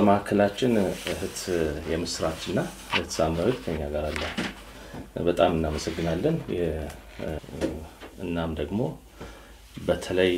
በማዕከላችን እህት የምስራችና እህት ሳምራዊት ከኛ ጋር አለ። በጣም እናመሰግናለን። እናም ደግሞ በተለይ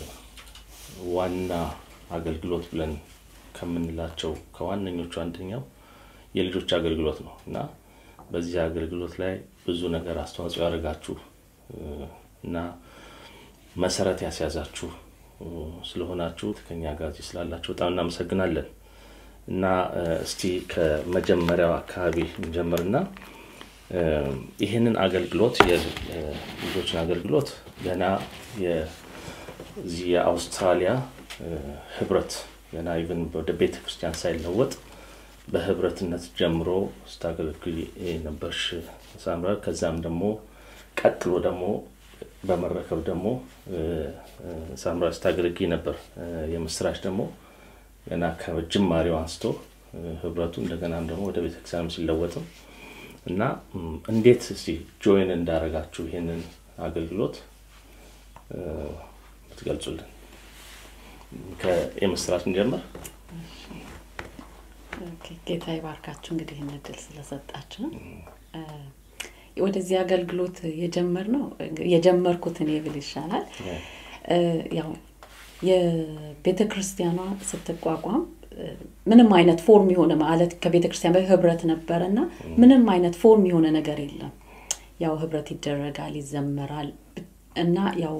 ዋና አገልግሎት ብለን ከምንላቸው ከዋነኞቹ አንደኛው የልጆች አገልግሎት ነው እና በዚህ አገልግሎት ላይ ብዙ ነገር አስተዋጽኦ ያደርጋችሁ እና መሰረት ያስያዛችሁ ስለሆናችሁ ከኛ ጋር እዚህ ስላላችሁ በጣም እናመሰግናለን እና እስቲ ከመጀመሪያው አካባቢ እንጀምርና ይህንን አገልግሎት የልጆችን አገልግሎት ገና የዚህ የአውስትራሊያ ህብረት ገና ኢቨን ወደ ቤተ ክርስቲያን ሳይለወጥ በህብረትነት ጀምሮ ስታገለግል ነበርሽ ሳምራ። ከዛም ደግሞ ቀጥሎ ደግሞ በመረከብ ደግሞ ሳምራ ስታገለግል ነበር። የምስራች ደግሞ ገና ከጅማሬው አንስቶ ህብረቱ እንደገናም ደግሞ ወደ ቤተክርስቲያንም ሲለወጥም እና እንዴት እስቲ ጆይን እንዳረጋችሁ ይሄንን አገልግሎት ትገልጹልን። የምስራች እንጀምር። ጌታ ይባርካችሁ እንግዲህ ይህን እድል ስለሰጣችሁ። ወደዚህ አገልግሎት የጀመርነው የጀመርኩት እኔ ብል ይሻላል። ያው የቤተ ክርስቲያኗ ስትቋቋም ምንም አይነት ፎርም የሆነ ማለት ከቤተ ክርስቲያን በፊት ህብረት ነበረ እና ምንም አይነት ፎርም የሆነ ነገር የለም። ያው ህብረት ይደረጋል፣ ይዘመራል እና ያው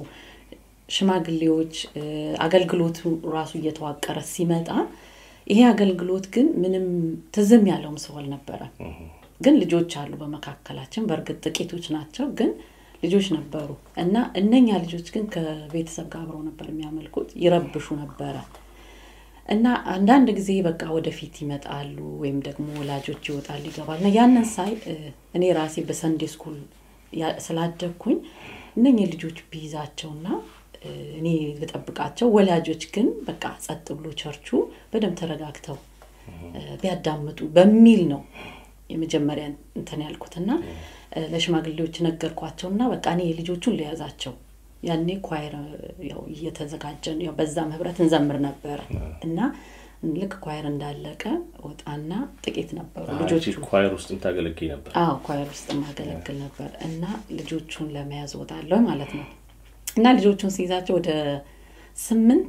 ሽማግሌዎች አገልግሎቱ ራሱ እየተዋቀረ ሲመጣ ይሄ አገልግሎት ግን ምንም ትዝም ያለውም ሰው አልነበረም። ግን ልጆች አሉ በመካከላችን፣ በእርግጥ ጥቂቶች ናቸው፣ ግን ልጆች ነበሩ እና እነኛ ልጆች ግን ከቤተሰብ ጋር አብረው ነበር የሚያመልኩት፣ ይረብሹ ነበረ እና አንዳንድ ጊዜ በቃ ወደፊት ይመጣሉ ወይም ደግሞ ወላጆች ይወጣሉ ይገባል እና ያንን ሳይ እኔ ራሴ በሰንዴ ስኩል ስላደግኩኝ እነኝህ ልጆች ቢይዛቸውና እኔ ልጠብቃቸው ወላጆች ግን በቃ ጸጥ ብሎ ቸርቹ በደንብ ተረጋግተው ቢያዳምጡ በሚል ነው የመጀመሪያ እንትን ያልኩትና ለሽማግሌዎች ነገርኳቸውና በቃ እኔ ልጆቹን ልያዛቸው ያኔ ኳይር ያው እየተዘጋጀን ያው በዛም ህብረት እንዘምር ነበረ እና ልክ ኳይር እንዳለቀ ወጣና ጥቂት ነበሩ ልጆቹ ኳይር ውስጥ ታገለግል ነበር? አዎ ኳይር ውስጥ ማገለግል ነበር እና ልጆቹን ለመያዝ ወጣለሁ ማለት ነው እና ልጆቹን ሲይዛቸው ወደ ስምንት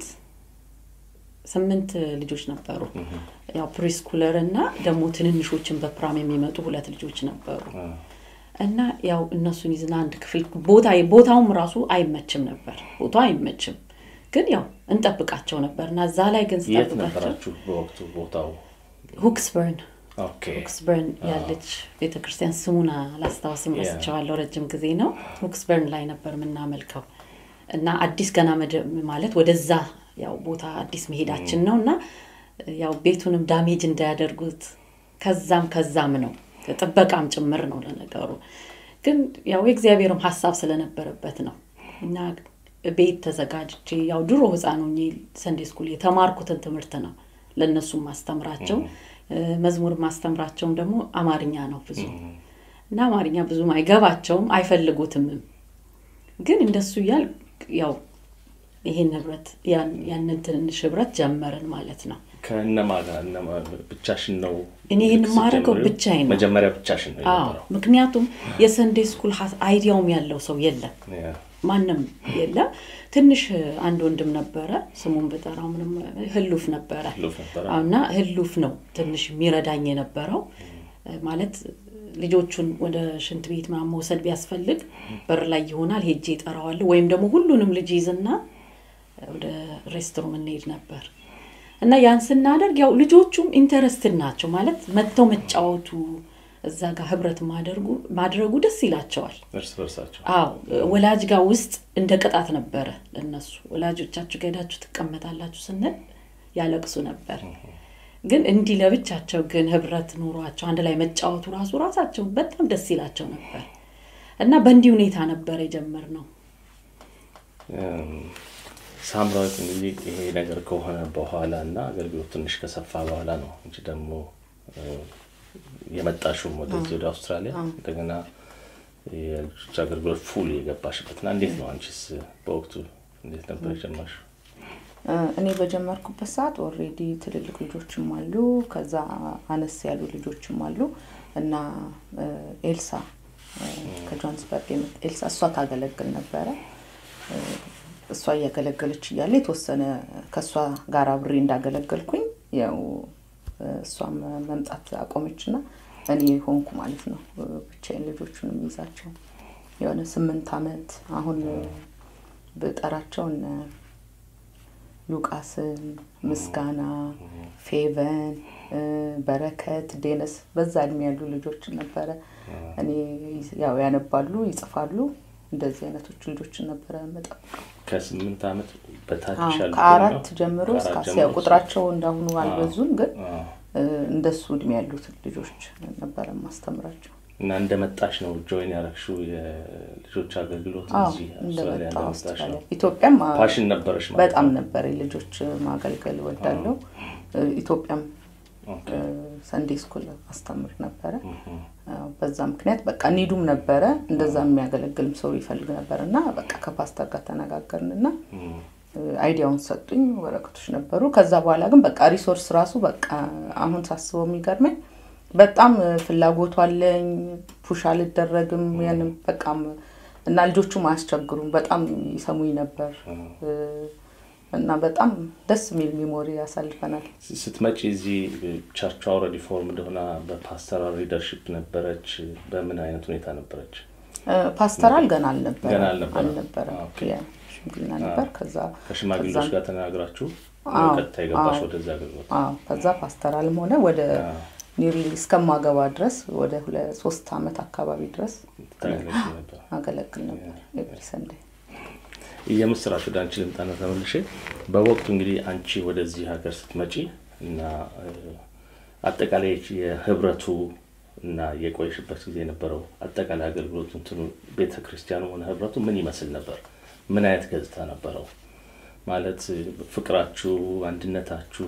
ስምንት ልጆች ነበሩ። ያው ፕሪስኩለር እና ደግሞ ትንንሾችን በፕራም የሚመጡ ሁለት ልጆች ነበሩ እና ያው እነሱን ይዝና አንድ ክፍል ቦታ ቦታውም ራሱ አይመችም ነበር። ቦታው አይመችም፣ ግን ያው እንጠብቃቸው ነበር እና እዛ ላይ ግን የት ነበራችሁ በወቅቱ ቦታው? ሁክስበርን ሁክስበርን ያለች ቤተክርስቲያን ስሙን አላስታውስም፣ ረስቸዋለሁ። ረጅም ጊዜ ነው። ሁክስበርን ላይ ነበር የምናመልከው እና አዲስ ገና ማለት ወደዛ ያው ቦታ አዲስ መሄዳችን ነው እና ያው ቤቱንም ዳሜጅ እንዳያደርጉት ከዛም ከዛም ነው ጥበቃም ጭምር ነው ለነገሩ። ግን ያው የእግዚአብሔርም ሀሳብ ስለነበረበት ነው እና ቤት ተዘጋጅቼ ያው ድሮ ህፃን ሆኜ ሰንዴ ስኩል የተማርኩትን ትምህርት ነው ለእነሱም ማስተምራቸው። መዝሙር ማስተምራቸውም ደግሞ አማርኛ ነው ብዙ እና አማርኛ ብዙም አይገባቸውም አይፈልጉትምም። ግን እንደሱ እያል ያው ይሄን ህብረት ያንን ትንንሽ ህብረት ጀመርን ማለት ነው። ከእነማ ጋር ብቻሽን ነው? እኔ ይህን የማደርገው ብቻዬን ነው። መጀመሪያ ብቻሽን ነው የነበረው? ምክንያቱም የሰንዴ ስኩል አይዲያውም ያለው ሰው የለም፣ ማንም የለም። ትንሽ አንድ ወንድም ነበረ፣ ስሙን ብጠራው ምንም ህሉፍ ነበረ እና ህሉፍ ነው ትንሽ የሚረዳኝ የነበረው ማለት ልጆቹን ወደ ሽንት ቤት ምናምን መውሰድ ቢያስፈልግ በር ላይ ይሆናል ሄጄ እጠራዋለሁ፣ ወይም ደግሞ ሁሉንም ልጅ ይዝና ወደ ሬስትሩም እንሄድ ነበር እና ያን ስናደርግ ያው ልጆቹም ኢንተረስትድ ናቸው ማለት መጥተው መጫወቱ እዛ ጋር ህብረት ማድረጉ ደስ ይላቸዋል። እርስ በርሳቸው አዎ ወላጅ ጋር ውስጥ እንደ ቅጣት ነበረ ለነሱ። ወላጆቻችሁ ጋር ሄዳችሁ ትቀመጣላችሁ ስንል ያለቅሱ ነበር። ግን እንዲህ ለብቻቸው ግን ህብረት ኑሯቸው አንድ ላይ መጫወቱ ራሱ ራሳቸው በጣም ደስ ይላቸው ነበር እና በእንዲህ ሁኔታ ነበር የጀመርነው። ሳምራዊት እንግዲህ ይሄ ነገር ከሆነ በኋላ እና አገልግሎት ትንሽ ከሰፋ በኋላ ነው እንጂ ደግሞ የመጣሽውም ወደዚህ ወደ አውስትራሊያ እንደገና የልጆች አገልግሎት ፉል የገባሽበት እና እንዴት ነው አንቺስ በወቅቱ እንዴት ነበር የጀመርሽው? እኔ በጀመርኩበት ሰዓት ኦልሬዲ ትልልቅ ልጆችም አሉ፣ ከዛ አነስ ያሉ ልጆችም አሉ እና ኤልሳ ከጆሃንስበርግ የመጣ ኤልሳ እሷ ታገለግል ነበረ። እሷ እያገለገለች እያለ የተወሰነ ከእሷ ጋር አብሬ እንዳገለገልኩኝ ያው እሷም መምጣት አቆመችና እኔ ሆንኩ ማለት ነው ብቻዬን ልጆቹን የሚይዛቸው የሆነ ስምንት አመት አሁን ብጠራቸው እነ ሉቃስን፣ ምስጋና፣ ፌቨን፣ በረከት፣ ዴነስ በዛ እድሜ ያሉ ልጆችን ነበረ እኔ ያው ያነባሉ፣ ይጽፋሉ እንደዚህ አይነቶች ልጆችን ነበረ መጠብቀው። ከስምንት ዓመት በታች ያሉ ከአራት ጀምሮ እስከ ያው ቁጥራቸው እንዳሁኑ አልበዙም፣ ግን እንደሱ እድሜ ያሉት ልጆች ነበረ ማስተምራቸው። እና እንደመጣሽ ነው ጆይን ያረግሽው የልጆች አገልግሎት እዚህ አውስትራሊያ እንደመጣሽ ነው? ኢትዮጵያም ፓሽን ነበረሽ ማለት በጣም ነበረ ልጆች ማገልገል ወዳለው። ኢትዮጵያም ሰንዴ ስኩል አስተምር ነበረ። በዛ ምክንያት በቃ ኒዱም ነበረ እንደዛ የሚያገለግልም ሰው ይፈልግ ነበር እና በቃ ከፓስተር ጋር ተነጋገርን እና አይዲያውን ሰጡኝ። ወረቀቶች ነበሩ። ከዛ በኋላ ግን በቃ ሪሶርስ ራሱ በቃ አሁን ሳስበው የሚገርመኝ በጣም ፍላጎቱ አለኝ። ፑሽ አልደረግም ያንም በቃም እና ልጆቹም አያስቸግሩም። በጣም ይሰሙኝ ነበር እና በጣም ደስ የሚል ሚሞሪ ያሳልፈናል። ስትመጪ እዚህ ቸርቿ ኦልሬዲ ፎርም እንደሆነ በፓስተራል ሊደርሽፕ ነበረች። በምን አይነት ሁኔታ ነበረች? ፓስተራል ገና አልነበረ ገና አልነበረ። አልነበረም። ሽምግልና ነበር። ከዛ ከሽማግሌዎች ጋር ተነጋግራችሁ ቀጥታ የገባሽ ወደዛ አገልግሎት? አዎ ከዛ ፓስተራልም ሆነ ወደ ኒርሊ እስከማገባ ድረስ ወደ ሶስት አመት አካባቢ ድረስ ታገለግል ነበር። አገለግል ነበር ኤቭሪ ሰንዴይ። የምስራች ወደ አንቺ ልምጣና ተመልሼ በወቅቱ እንግዲህ አንቺ ወደዚህ ሀገር ስትመጪ እና አጠቃላይ የህብረቱ እና የቆየሽበት ጊዜ የነበረው አጠቃላይ አገልግሎቱ እንትኑ ቤተ ክርስቲያኑ ሆነ ህብረቱ ምን ይመስል ነበር? ምን አይነት ገጽታ ነበረው? ማለት ፍቅራችሁ፣ አንድነታችሁ፣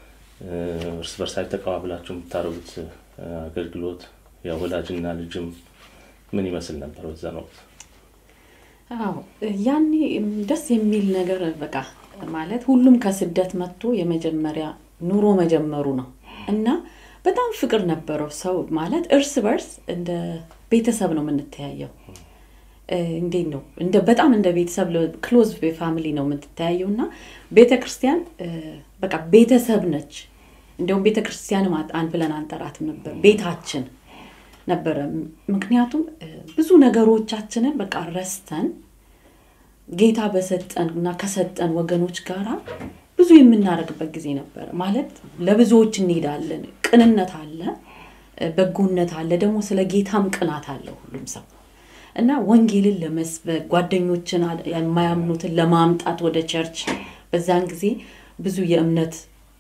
እርስ በርሳችሁ ተቀባብላችሁ የምታደርጉት አገልግሎት ያው ወላጅና ልጅም ምን ይመስል ነበር በዛን ወቅት? አዎ ያኔ ደስ የሚል ነገር በቃ ማለት ሁሉም ከስደት መጥቶ የመጀመሪያ ኑሮ መጀመሩ ነው እና በጣም ፍቅር ነበረው። ሰው ማለት እርስ በርስ እንደ ቤተሰብ ነው የምንተያየው። እንዴት ነው እንደ በጣም እንደ ቤተሰብ ክሎዝ ፋሚሊ ነው የምትተያየው እና ቤተ ክርስቲያን በቃ ቤተሰብ ነች። እንዲሁም ቤተ ክርስቲያንም አንድ ብለን አንጠራትም ነበር፣ ቤታችን ነበረ። ምክንያቱም ብዙ ነገሮቻችንን በቃ ረስተን ጌታ በሰጠን እና ከሰጠን ወገኖች ጋራ ብዙ የምናደርግበት ጊዜ ነበረ። ማለት ለብዙዎች እንሄዳለን። ቅንነት አለ፣ በጎነት አለ፣ ደግሞ ስለ ጌታም ቅናት አለ ሁሉም ሰው እና ወንጌልን ለመስበክ ጓደኞችን የማያምኑትን ለማምጣት ወደ ቸርች በዛን ጊዜ ብዙ የእምነት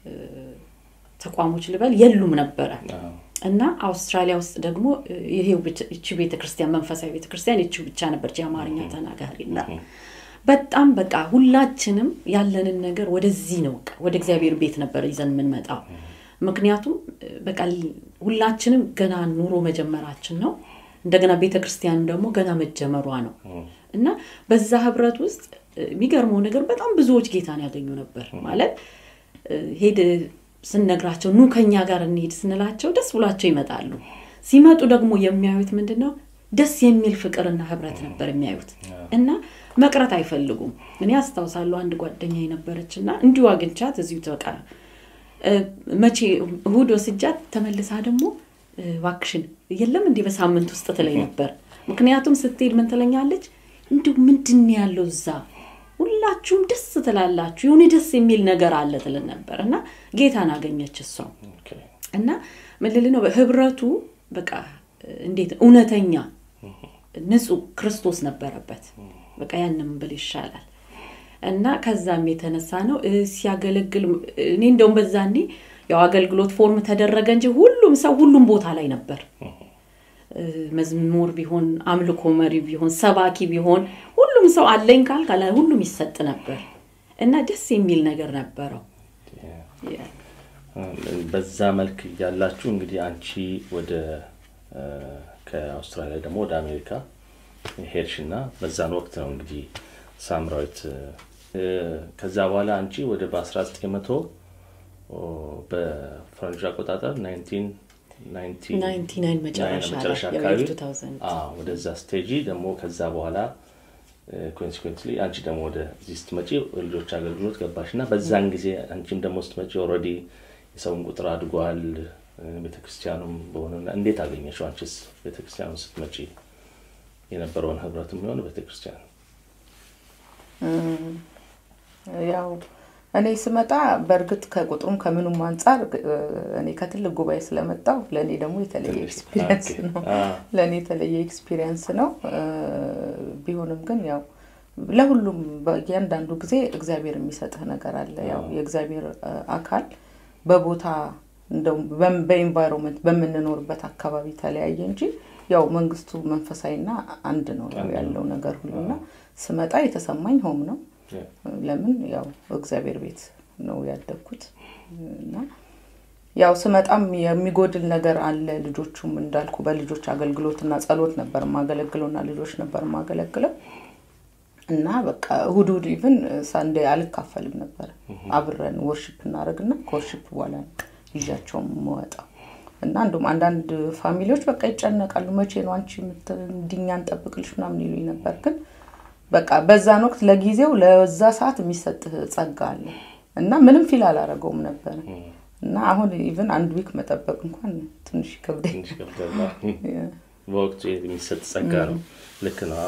ተቋሞች ልበል የሉም ነበረ እና አውስትራሊያ ውስጥ ደግሞ ይሄው እቺ ቤተክርስቲያን መንፈሳዊ ቤተክርስቲያን እቺ ብቻ ነበረች የአማርኛ ተናጋሪ እና በጣም በቃ ሁላችንም ያለንን ነገር ወደዚህ ነው ወደ እግዚአብሔር ቤት ነበር ይዘን የምንመጣው። ምክንያቱም በቃ ሁላችንም ገና ኑሮ መጀመራችን ነው። እንደገና ቤተ ክርስቲያንም ደግሞ ገና መጀመሯ ነው እና በዛ ህብረት ውስጥ የሚገርመው ነገር በጣም ብዙዎች ጌታን ያገኙ ነበር። ማለት ሄድ ስንነግራቸው ኑ ከኛ ጋር እንሄድ ስንላቸው ደስ ብሏቸው ይመጣሉ። ሲመጡ ደግሞ የሚያዩት ምንድን ነው? ደስ የሚል ፍቅርና ህብረት ነበር የሚያዩት እና መቅረት አይፈልጉም። እኔ አስታውሳለሁ አንድ ጓደኛ የነበረች እና እንዲሁ አግኝቻት እዚሁ ተቃ መቼ እሁድ ወስጃት ተመልሳ ደግሞ እባክሽን የለም እንዲህ በሳምንት ውስጥ ትለኝ ነበር። ምክንያቱም ስትሄድ ምን ትለኛለች? እንዲሁ ምንድን ያለው እዛ ሁላችሁም ደስ ትላላችሁ፣ የሆነ ደስ የሚል ነገር አለ ትልን ነበር እና ጌታን አገኘች እሷ እና ምን ልል ነው ህብረቱ በቃ እንዴት እውነተኛ ንጹህ ክርስቶስ ነበረበት። በቃ ያንም ብል ይሻላል እና ከዛም የተነሳ ነው ሲያገለግል እኔ እንደውም በዛኔ ያው አገልግሎት ፎርም ተደረገ እንጂ ሁሉም ሰው ሁሉም ቦታ ላይ ነበር። መዝሙር ቢሆን አምልኮ መሪ ቢሆን ሰባኪ ቢሆን ሁሉም ሰው አለኝ ካል ካላ ሁሉም ይሰጥ ነበር እና ደስ የሚል ነገር ነበረው። በዛ መልክ እያላችሁ እንግዲህ አንቺ ወደ ከአውስትራሊያ ደግሞ ወደ አሜሪካ ሄድሽ እና በዛን ወቅት ነው እንግዲህ ሳምራዊት ከዛ በኋላ አንቺ ወደ በ1900 በፈረንጆች አቆጣጠር 99 መጨረሻ አካባቢ ወደዛ ስቴጂ ደግሞ ከዛ በኋላ ኮንሲኩዌንትሊ አንቺ ደግሞ ወደዚህ ስትመጪ ልጆች አገልግሎት ገባሽ እና በዛን ጊዜ አንቺም ደግሞ ስትመጪ ኦልሬዲ የሰውን ቁጥር አድጓል። ቤተክርስቲያኑም በሆነ እንዴት አገኘሽው? አንቺስ ቤተክርስቲያኑ ስትመጪ የነበረውን ህብረት የሚሆን ቤተክርስቲያን ያው እኔ ስመጣ በእርግጥ ከቁጥሩም ከምኑም አንጻር እኔ ከትልቅ ጉባኤ ስለመጣው ለእኔ ደግሞ የተለየ ኤክስፒሪየንስ ነው። ለእኔ የተለየ ኤክስፒሪየንስ ነው። ቢሆንም ግን ያው ለሁሉም በእያንዳንዱ ጊዜ እግዚአብሔር የሚሰጥህ ነገር አለ። ያው የእግዚአብሔር አካል በቦታ እንደው በኢንቫይሮንመንት በምንኖርበት አካባቢ ተለያየ እንጂ ያው መንግስቱ መንፈሳዊና አንድ ነው ያለው ነገር ሁሉና ስመጣ የተሰማኝ ሆም ነው። ለምን ያው እግዚአብሔር ቤት ነው ያደግኩት እና ያው ስመጣም የሚጎድል ነገር አለ። ልጆቹም እንዳልኩ በልጆች አገልግሎትና ጸሎት ነበር የማገለግለው እና ልጆች ነበር የማገለግለው እና በቃ እሁድ እሁድ ኢቭን ሳንዴ አልካፈልም ነበር። አብረን ወርሽፕ እናደርግና ከወርሽፕ በኋላ ይዣቸው የምወጣው እና እንዲሁም አንዳንድ ፋሚሊዎች በቃ ይጨነቃሉ። መቼ ነው አንቺ እንዲኛ እንጠብቅልሽ ምናምን ይሉኝ ነበር ግን በቃ በዛን ወቅት ለጊዜው ለዛ ሰዓት የሚሰጥህ ጸጋ አለ እና ምንም ፊል አላረገውም ነበር እና አሁን ኢቭን አንድ ዊክ መጠበቅ እንኳን ትንሽ ይከብደኝ። በወቅቱ የሚሰጥ ጸጋ ነው። ልክ ነው።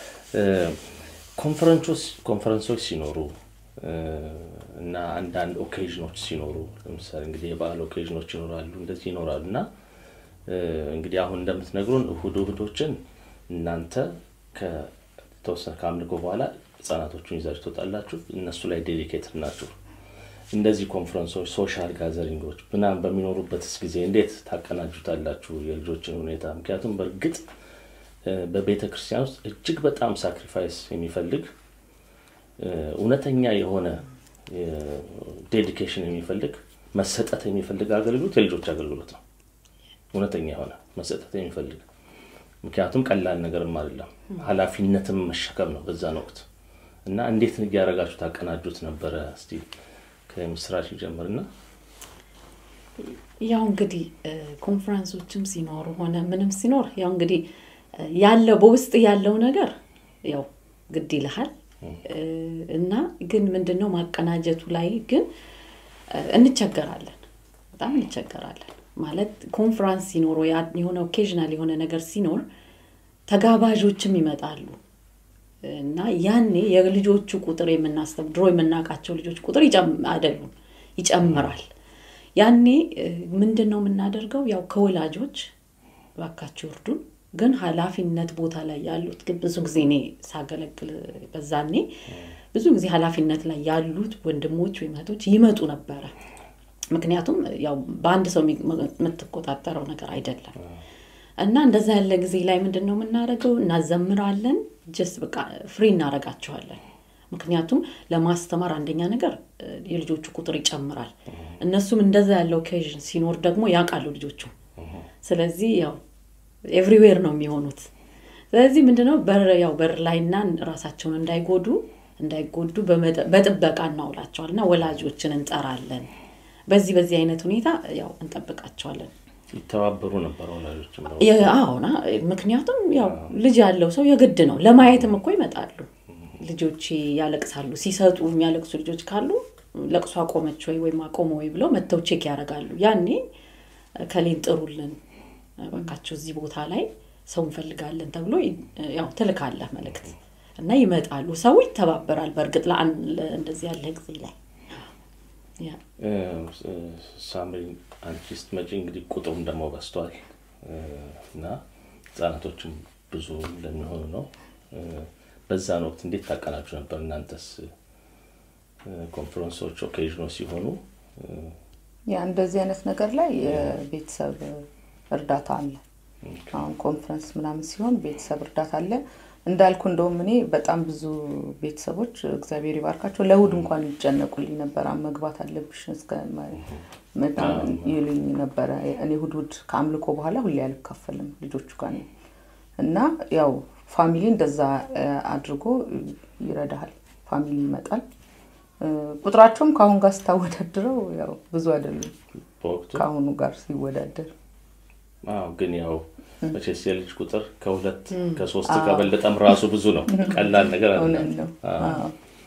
ኮንፈረንሶች ሲኖሩ እና አንዳንድ ኦኬዥኖች ሲኖሩ ለምሳሌ እንግዲህ የበዓል ኦኬዥኖች ይኖራሉ፣ እንደዚህ ይኖራሉ እና እንግዲህ አሁን እንደምትነግሩን እሁድ እሁዶችን እናንተ ተወሰነ ከአምልኮ በኋላ ህጻናቶቹን ይዛችሁ ትወጣላችሁ። እነሱ ላይ ዴዲኬትድ ናችሁ። እንደዚህ ኮንፈረንሶች፣ ሶሻል ጋዘሪንጎች ምናምን በሚኖሩበትስ ጊዜ እንዴት ታቀናጁታላችሁ የልጆችን ሁኔታ? ምክንያቱም በእርግጥ በቤተ ክርስቲያን ውስጥ እጅግ በጣም ሳክሪፋይስ የሚፈልግ እውነተኛ የሆነ ዴዲኬሽን የሚፈልግ መሰጠት የሚፈልግ አገልግሎት የልጆች አገልግሎት ነው። እውነተኛ የሆነ መሰጠት የሚፈልግ ምክንያቱም ቀላል ነገርም አይደለም፣ ኃላፊነትም መሸከም ነው በዛን ወቅት እና እንዴት እያደረጋችሁ ታቀናጁት ነበረ? እስቲ ከምስራች ጀምርና። ያው እንግዲህ ኮንፈረንሶችም ሲኖሩ ሆነ ምንም ሲኖር ያው እንግዲህ ያለው በውስጥ ያለው ነገር ያው ግድ ይልሃል እና ግን ምንድነው ማቀናጀቱ ላይ ግን እንቸገራለን፣ በጣም እንቸገራለን። ማለት ኮንፈረንስ ሲኖር የሆነ ኦኬዥናል የሆነ ነገር ሲኖር ተጋባዦችም ይመጣሉ እና ያኔ የልጆቹ ቁጥር የምናስተው ድሮ የምናውቃቸው ልጆች ቁጥር አይደሉም፣ ይጨምራል። ያኔ ምንድን ነው የምናደርገው? ያው ከወላጆች ባካቸው እርዱን፣ ግን ኃላፊነት ቦታ ላይ ያሉት ግን ብዙ ጊዜ እኔ ሳገለግል በዛኔ ብዙ ጊዜ ኃላፊነት ላይ ያሉት ወንድሞች ወይም እህቶች ይመጡ ነበረ። ምክንያቱም ያው በአንድ ሰው የምትቆጣጠረው ነገር አይደለም እና እንደዛ ያለ ጊዜ ላይ ምንድን ነው የምናደርገው? እናዘምራለን። ጀስት በቃ ፍሪ እናደርጋቸዋለን። ምክንያቱም ለማስተማር አንደኛ ነገር የልጆቹ ቁጥር ይጨምራል። እነሱም እንደዛ ያለው ኦኬዥን ሲኖር ደግሞ ያውቃሉ ልጆቹ። ስለዚህ ያው ኤቭሪዌር ነው የሚሆኑት። ስለዚህ ምንድነው በር ያው በር ላይና ራሳቸውን እንዳይጎዱ እንዳይጎዱ በጥበቃ እናውላቸዋል እና ወላጆችን እንጠራለን። በዚህ በዚህ አይነት ሁኔታ ያው እንጠብቃቸዋለን። ይተባበሩ ነበር ወላጆች። አዎና ምክንያቱም ያው ልጅ ያለው ሰው የግድ ነው። ለማየትም እኮ ይመጣሉ ልጆች ያለቅሳሉ። ሲሰጡ የሚያለቅሱ ልጆች ካሉ ለቅሶ አቆመች ወይ ወይም አቆመ ወይ ብለው መጥተው ቼክ ያደርጋሉ። ያኔ ከሌን ጥሩልን በቃቸው እዚህ ቦታ ላይ ሰው እንፈልጋለን ተብሎ ያው ትልካለህ መልእክት እና ይመጣሉ። ሰው ይተባበራል። በእርግጥ እንደዚህ ያለ ጊዜ ላይ ሳምሪ አንቺ ስትመጪ እንግዲህ ቁጥሩም ደግሞ በዝቷል እና ህጻናቶችም ብዙ ለሚሆኑ ነው። በዛን ወቅት እንዴት ታቀናጁ ነበር? እናንተስ ኮንፈረንሶች ኦኬዥኖች ሲሆኑ ያ እንደዚህ አይነት ነገር ላይ የቤተሰብ እርዳታ አለ። አሁን ኮንፈረንስ ምናምን ሲሆን ቤተሰብ እርዳታ አለ። እንዳልኩ እንደውም እኔ በጣም ብዙ ቤተሰቦች እግዚአብሔር ይባርካቸው ለእሑድ እንኳን ይጨነቁልኝ ነበር። መግባት አለብሽ እስከ ምናምን ይሉኝ ነበረ። እኔ እሑድ እሑድ ከአምልኮ በኋላ ሁሌ አልካፈልም ልጆቹ ጋር ነው እና ያው ፋሚሊ እንደዛ አድርጎ ይረዳሃል። ፋሚሊ ይመጣል። ቁጥራቸውም ከአሁን ጋር ስታወዳድረው ያው ብዙ አይደሉም በወቅቱ ከአሁኑ ጋር ሲወዳደር አዎ ግን ያው መቼስ የልጅ ቁጥር ከሁለት ከሶስት ከበለጠም ራሱ ብዙ ነው። ቀላል ነገር እውነት አይደለም። ነው። አዎ።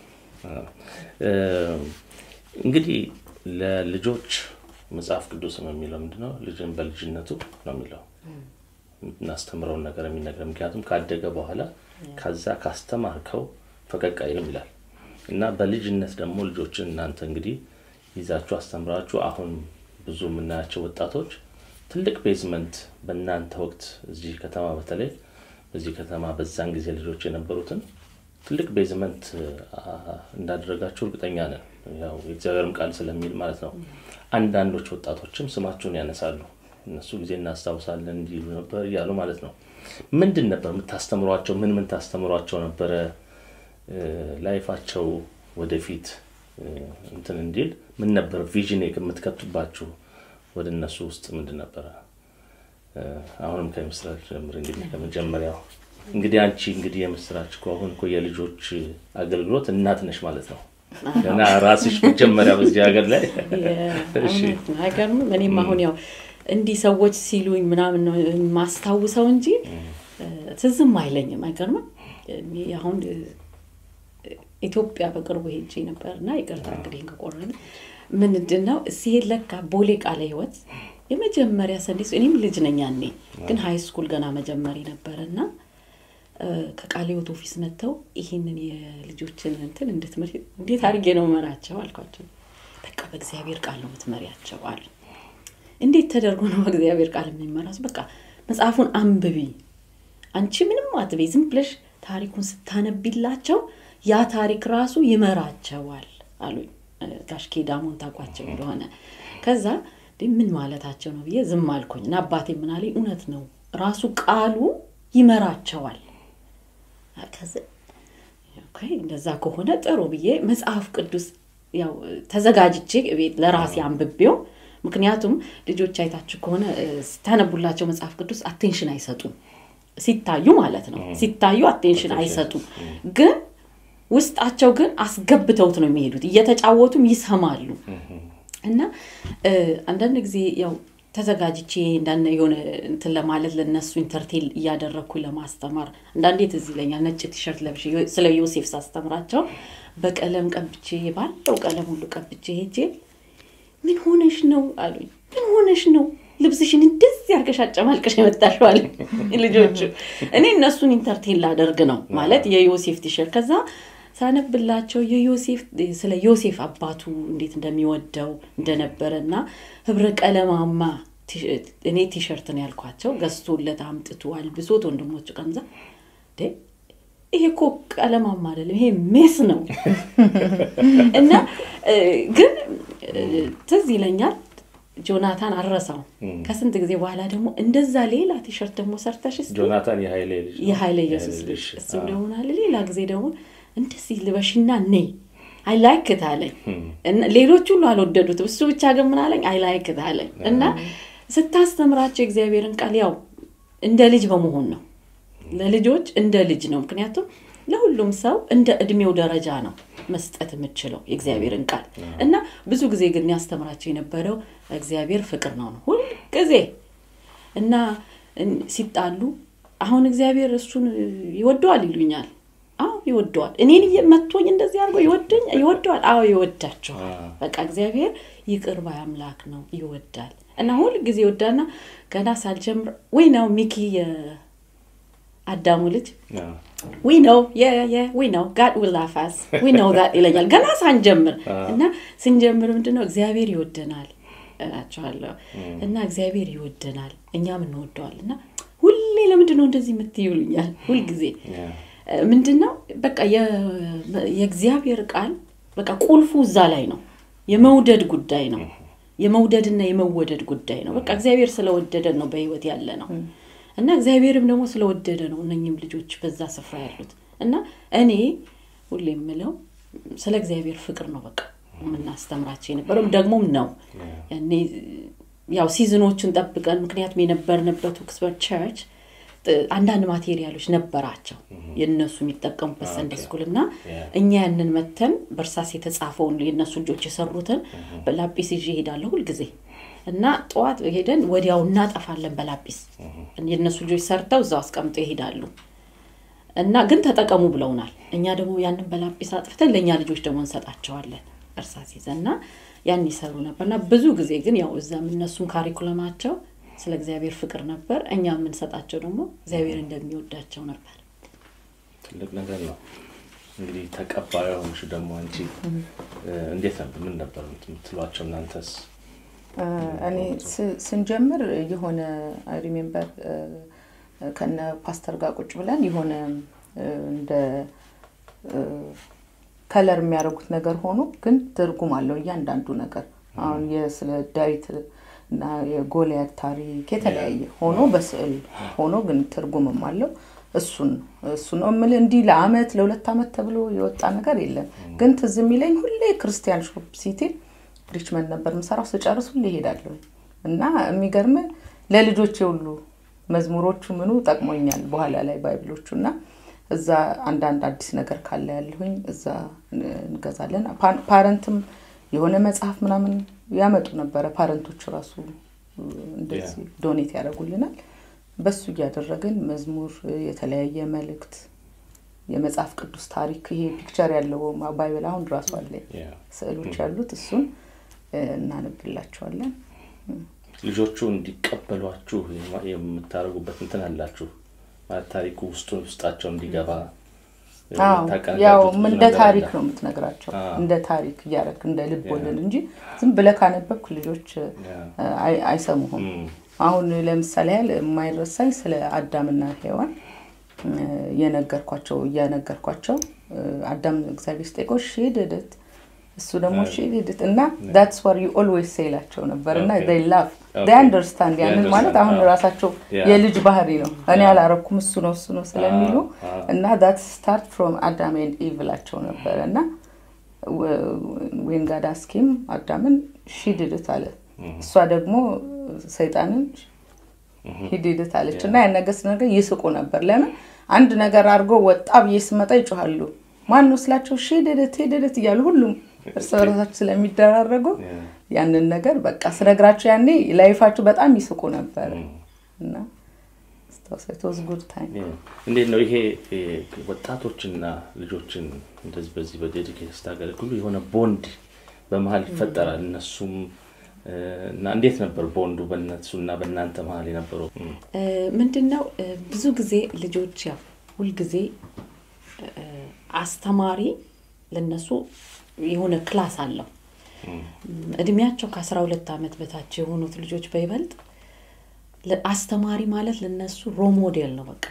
እንግዲህ ለልጆች መጽሐፍ ቅዱስም የሚለው ምንድነው? ልጅን በልጅነቱ ነው የሚለው እናስተምረውን ነገር የሚነገር ምክንያቱም ካደገ በኋላ ከዛ ካስተማርከው ፈቀቅ አይልም ይላል እና በልጅነት ደግሞ ልጆችን እናንተ እንግዲህ ይዛችሁ አስተምራችሁ አሁን ብዙ የምናያቸው ወጣቶች ትልቅ ቤዝመንት በእናንተ ወቅት እዚህ ከተማ በተለይ በዚህ ከተማ በዛን ጊዜ ልጆች የነበሩትን ትልቅ ቤዝመንት እንዳደረጋችሁ እርግጠኛ ነን። ያው የእግዚአብሔርም ቃል ስለሚል ማለት ነው። አንዳንዶች ወጣቶችም ስማችሁን ያነሳሉ። እነሱ ጊዜ እናስታውሳለን እንዲህ ነበር እያሉ ማለት ነው። ምንድን ነበር የምታስተምሯቸው? ምን ምን ታስተምሯቸው ነበረ? ላይፋቸው ወደፊት እንትን እንዲል ምን ነበር ቪዥን የምትከቱባችሁ ወደ እነሱ ውስጥ ምንድን ነበረ? አሁንም ከምስራች ጀምር እንግዲህ ከመጀመሪያው እንግዲህ አንቺ እንግዲህ የምስራች እኮ አሁን እኮ የልጆች አገልግሎት እናት ነሽ ማለት ነው። ገና ራስሽ መጀመሪያ በዚህ ሀገር ላይ እሺ፣ አይገርምም? እኔም አሁን ያው እንዲህ ሰዎች ሲሉኝ ምናምን ነው የማስታውሰው እንጂ ትዝም አይለኝም። አይገርምም? እኔ አሁን ኢትዮጵያ በቅርቡ ሄጄ ነበር እና ይቅርታ እንግዲህ ከቆረን ምንድን ነው ሲሄድ ለካ ቦሌ ቃለ ሕይወት የመጀመሪያ ሰንዴ እኔም ልጅ ነኝ ያኔ ግን ሀይ ስኩል ገና መጀመሪ ነበር እና ከቃለ ሕይወት ኦፊስ መጥተው ይህንን የልጆችን እንትን እንድትመሪ እንዴት አድርጌ ነው መራቸው አልኳቸው። በቃ በእግዚአብሔር ቃል ነው የምትመሪያቸው አሉ። እንዴት ተደርጎ ነው በእግዚአብሔር ቃል የሚመራሱ? በቃ መጽሐፉን አንብቢ፣ አንቺ ምንም አትበይ፣ ዝም ብለሽ ታሪኩን ስታነቢላቸው ያ ታሪክ ራሱ ይመራቸዋል አሉኝ። ጋሽ ኬዳሞን ታውቋቸው እንደሆነ ከዛ ምን ማለታቸው ነው ብዬ ዝም አልኩኝ እና አባቴ ምን አለኝ፣ እውነት ነው ራሱ ቃሉ ይመራቸዋል። እንደዛ ከሆነ ጥሩ ብዬ መጽሐፍ ቅዱስ ያው ተዘጋጅቼ ቤት ለራሴ አንብቤው ምክንያቱም ልጆች አይታችሁ ከሆነ ስታነቡላቸው መጽሐፍ ቅዱስ አቴንሽን አይሰጡም። ሲታዩ ማለት ነው ሲታዩ አቴንሽን አይሰጡም ግን ውስጣቸው ግን አስገብተውት ነው የሚሄዱት። እየተጫወቱም ይሰማሉ። እና አንዳንድ ጊዜ ያው ተዘጋጅቼ እንዳነ የሆነ እንትን ለማለት ለነሱ ኢንተርቴል እያደረግኩ ለማስተማር አንዳንዴ ትዝ ይለኛል። ነጭ ቲሸርት ለብሼ ስለ ዮሴፍ ሳስተምራቸው በቀለም ቀብቼ ባለው ቀለም ሁሉ ቀብቼ ሄጄ ምን ሆነሽ ነው አሉኝ። ምን ሆነሽ ነው ልብስሽን እንደዚህ አድርገሽ አጨማልቀሽ የመጣሽው አሉኝ ልጆቹ። እኔ እነሱን ኢንተርቴን ላደርግ ነው ማለት የዮሴፍ ቲሸርት ከዛ ሳነብላቸው የዮሴፍ ስለ ዮሴፍ አባቱ እንዴት እንደሚወደው እንደነበረ እና ህብረ ቀለማማ እኔ ቲሸርት ነው ያልኳቸው ገዝቶለት አምጥቶ አልብሶት ወንድሞቹ ቀንዛ ይሄ እኮ ቀለማማ አይደለም ይሄ ሜስ ነው እና ግን ትዝ ይለኛል ጆናታን አረሳው ከስንት ጊዜ በኋላ ደግሞ እንደዛ ሌላ ቲሸርት ደግሞ ሰርተሽ ጆናታን የሀይሌ ልጅ ነው። የሀይለ ኢየሱስ ልጅ እሱ ደግሞ አለ ሌላ ጊዜ ደግሞ እንደዚህ ልበሽና ነይ አይ ላይክ አለኝ። ሌሎች ሁሉ አልወደዱትም። እሱ ብቻ ግን ምን አለኝ አይ ላይክ አለኝ። እና ስታስተምራቸው የእግዚአብሔርን ቃል ያው እንደ ልጅ በመሆን ነው ለልጆች እንደ ልጅ ነው። ምክንያቱም ለሁሉም ሰው እንደ እድሜው ደረጃ ነው መስጠት የምችለው የእግዚአብሔርን ቃል እና ብዙ ጊዜ ግን ያስተምራቸው የነበረው እግዚአብሔር ፍቅር ነው ነው ሁል ጊዜ እና ሲጣሉ አሁን እግዚአብሔር እሱን ይወደዋል ይሉኛል። አዎ ይወደዋል። እኔን መቶኝ እንደዚህ አድርጎ ይወደኝ ይወደዋል። አዎ ይወዳቸዋል። በቃ እግዚአብሔር ይቅር ባይ አምላክ ነው፣ ይወዳል እና ሁል ጊዜ ይወዳልና ገና ሳልጀምር ወይ ነው ሚኪ የአዳሙ ልጅ ዊ ነው ዊ ነው ጋድ ዊል ላፍ አስ ዊ ነው ዛት ይለኛል ገና ሳንጀምር እና ስንጀምር ምንድነው እግዚአብሔር ይወደናል እላቸዋለሁ እና እግዚአብሔር ይወደናል እኛም እንወደዋል እና ሁሌ ለምንድን ነው እንደዚህ የምትይሉኛል ሁልጊዜ ምንድን ነው በቃ የእግዚአብሔር ቃል በቃ ቁልፉ እዛ ላይ ነው የመውደድ ጉዳይ ነው የመውደድና የመወደድ ጉዳይ ነው በቃ እግዚአብሔር ስለወደደን ነው በህይወት ያለ ነው እና እግዚአብሔርም ደግሞ ስለወደደ ነው እነኝም ልጆች በዛ ስፍራ ያሉት እና እኔ ሁሌ የምለው ስለ እግዚአብሔር ፍቅር ነው በቃ የምናስተምራቸው የነበረው ደግሞም ነው ያኔ ያው ሲዝኖቹን ጠብቀን ምክንያቱም የነበርንበት ኦክስፈርድ ቸርች አንዳንድ ማቴሪያሎች ነበራቸው የእነሱ የሚጠቀሙበት ሰንዴ ስኩል እና Yeah. እኛ ያንን መተን በእርሳስ የተጻፈውን የእነሱ ልጆች የሰሩትን በላጲስ ይዤ እሄዳለሁ ሁልጊዜ እና ጠዋት ሄደን ወዲያው እናጠፋለን በላጲስ የእነሱ ልጆች ሰርተው እዛው አስቀምጠው ይሄዳሉ እና ግን ተጠቀሙ ብለውናል እኛ ደግሞ ያንን በላጲስ አጥፍተን ለእኛ ልጆች ደግሞ እንሰጣቸዋለን እርሳስ ይዘን እና ያን ይሰሩ ነበር እና ብዙ ጊዜ ግን ያው እዛም እነሱም ካሪኩለማቸው ስለ እግዚአብሔር ፍቅር ነበር እኛ የምንሰጣቸው ደግሞ እግዚአብሔር እንደሚወዳቸው ነበር ትልቅ ነገር ነው። እንግዲህ ተቀባዩ ሆንሽ ደግሞ አንቺ እ፣ እንዴት ነበር? ምን ነበር የምትሏቸው እናንተስ? እ፣ እኔ ስ- ስንጀምር የሆነ አይ ሪሜምበር ከነ ፓስተር ጋር ቁጭ ብለን የሆነ እ፣ እንደ ከለር የሚያደርጉት ነገር ሆኖ ግን ትርጉም አለው እያንዳንዱ ነገር አሁን የስለ ዳዊት እና የጎልያድ ታሪክ የተለያየ ሆኖ በስዕል ሆኖ ግን ትርጉምም አለው እሱን እሱ ነው የምልህ እንዲህ ለአመት ለሁለት አመት ተብሎ የወጣ ነገር የለም ግን ትዝ የሚለኝ ሁሌ ክርስቲያን ሾፕ ሲቲ ሪችመንድ ነበር የምሰራው ስጨርስ ሁሌ እሄዳለሁ እና የሚገርም ለልጆቼ ሁሉ መዝሙሮቹ ምኑ ጠቅሞኛል በኋላ ላይ ባይብሎቹ እና እዛ አንዳንድ አዲስ ነገር ካለ ያለሁኝ እዛ እንገዛለን ፓ- ፓረንትም የሆነ መጽሐፍ ምናምን ያመጡ ነበረ ፓረንቶች ራሱ እንደዚህ ዶኔት ያደርጉልናል በሱ እያደረግን መዝሙር የተለያየ መልእክት የመጽሐፍ ቅዱስ ታሪክ ይሄ ፒክቸር ያለው ባይብል አሁን ራሱ አለኝ ያ። ስዕሎች ያሉት እሱን እ፣ እናነብላቸዋለን ልጆቹ እንዲቀበሏችሁ የማ- የምታደርጉበት እንትን አላችሁ ማለት ታሪኩ ውስጡ ውስጣቸው እንዲገባ አዎ የምታቀነጃጁት ያው ብዙ እንደ ነገር ታሪክ አለ። ነው የምትነግራቸው አዎ። እንደ ታሪክ እያደረግ እንደ ልብ ወለድ እንጂ ዝም ብለህ ካነበብክ ልጆች ያ። እ፣ አይ- አይሰሙህም እም፣ አሁን ለምሳሌ ያህል የማይረሳኝ ስለ አዳምና ሔዋን እ፣ የነገርኳቸው እያነገርኳቸው እ፣ አዳም እግዚአብሔር ስጠይቀው ሺ ድድት እሱ ደግሞ ሺ ድድት እና ዳትስ ዋር ዩ ኦልዌይስ ሴይላቸው ነበር እና Okay. ላቭ Okay. አንደርስታንድ ያንን They ማለት አሁን understand. ራሳቸው Yeah. የልጅ ባህሪ ነው እኔ Yeah. አላረኩም እሱ ነው እሱ ነው ስለሚሉ Ah, ah. እና ዳት ስታርት ፍሮም አዳም ኤንድ ኢቭ ላቸው ነበረ እና ዌን ጋድ አስኪም አዳምን ሺ ድድት አለ እሷ ደግሞ ሰይጣንን ሂድድት አለች እና ያን ነገር ስነገር ይስቁ ነበር ለምን አንድ ነገር አድርጎ ወጣ ብዬ ስመጣ ይጮሃሉ ማን ነው ስላቸው ሺ ድድት ሂድድት እያሉ ሁሉም እርስ በርሳቸው ስለሚደራረጉ ያ። ያንን ነገር በቃ ስነግራቸው ያኔ ላይፋቸው በጣም ይስቁ ነበረ እና ስታውሳይቶዝ ጉድ ታይም ያ። እንዴት ነው ይሄ እ፣ ወጣቶችና ልጆችን እንደዚህ በዚህ በዴዲኬት ስታገለግሉ የሆነ ቦንድ በመሀል ይፈጠራል እነሱም እ፣ እና እንዴት ነበር ቦንዱ በእነሱ እና በእናንተ መሀል የነበረው እም፣ ምንድን ነው እ፣ ብዙ ጊዜ ልጆች ያው ሁልጊዜ እ፣ አስተማሪ ለነሱ የሆነ ክላስ አለው እድሜያቸው ከአስራ ሁለት ዓመት በታች የሆኑት ልጆች በይበልጥ ለ- አስተማሪ ማለት ለነሱ ሮሞዴል ነው በቃ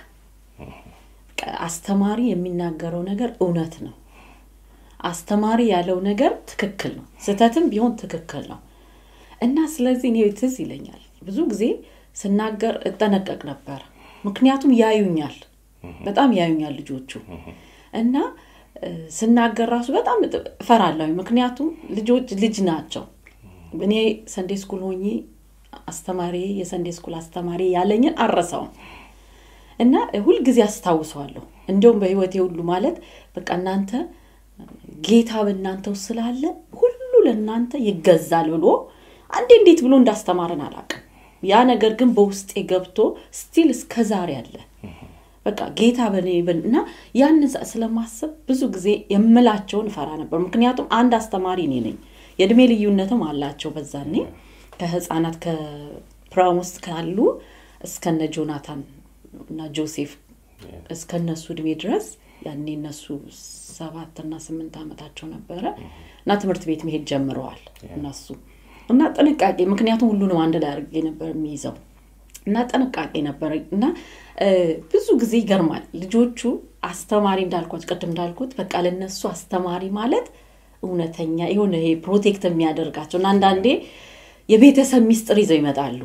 በቃ አስተማሪ የሚናገረው ነገር እውነት ነው አስተማሪ ያለው ነገር ትክክል ነው ስህተትም ቢሆን ትክክል ነው እና ስለዚህ እኔ ትዝ ይለኛል ብዙ ጊዜ ስናገር እጠነቀቅ ነበር ምክንያቱም ያዩኛል በጣም ያዩኛል ልጆቹ እና እ፣ ስናገር ራሱ በጣም እጥ- እፈራለሁ ምክንያቱም ልጆች ልጅ ናቸው እኔ ሰንዴ ስኩል ሆኜ አስተማሪ የሰንዴ ስኩል አስተማሪ ያለኝን አረሳውም እና ሁልጊዜ አስታውሰዋለሁ እንዲሁም በህይወቴ ሁሉ ማለት በቃ እናንተ ጌታ በእናንተ ውስጥ ስላለ ሁሉ ለእናንተ ይገዛል ብሎ አንዴ እንዴት ብሎ እንዳስተማረን አላውቅም ያ ነገር ግን በውስጤ ገብቶ ስቲል እስከ ዛሬ አለ በቃ ጌታ በኔ በን- እና ያንን ሳ- ስለማስብ ብዙ ጊዜ የምላቸውን እፈራ ነበር ምክንያቱም አንድ አስተማሪ እኔ ነኝ የእድሜ ልዩነትም አላቸው በዛኔ ከህፃናት ከፕራም ውስጥ ካሉ እስከነ ጆናታን እና ጆሴፍ እስከነሱ እድሜ ድረስ ያኔ እነሱ ሰባት እና ስምንት ዓመታቸው ነበረ እና ትምህርት ቤት መሄድ ጀምረዋል እነሱ እና ጥንቃቄ ምክንያቱም ሁሉንም አንድ ላይ አድርጌ ነበር የሚይዘው እና ጥንቃቄ ነበረ እና እ፣ ብዙ ጊዜ ይገርማል ልጆቹ አስተማሪ እንዳልኳት ቅድም እንዳልኩት በቃ ለነሱ አስተማሪ ማለት እውነተኛ የሆነ ይሄ ፕሮቴክት የሚያደርጋቸው እና አንዳንዴ የቤተሰብ ሚስጥር ይዘው ይመጣሉ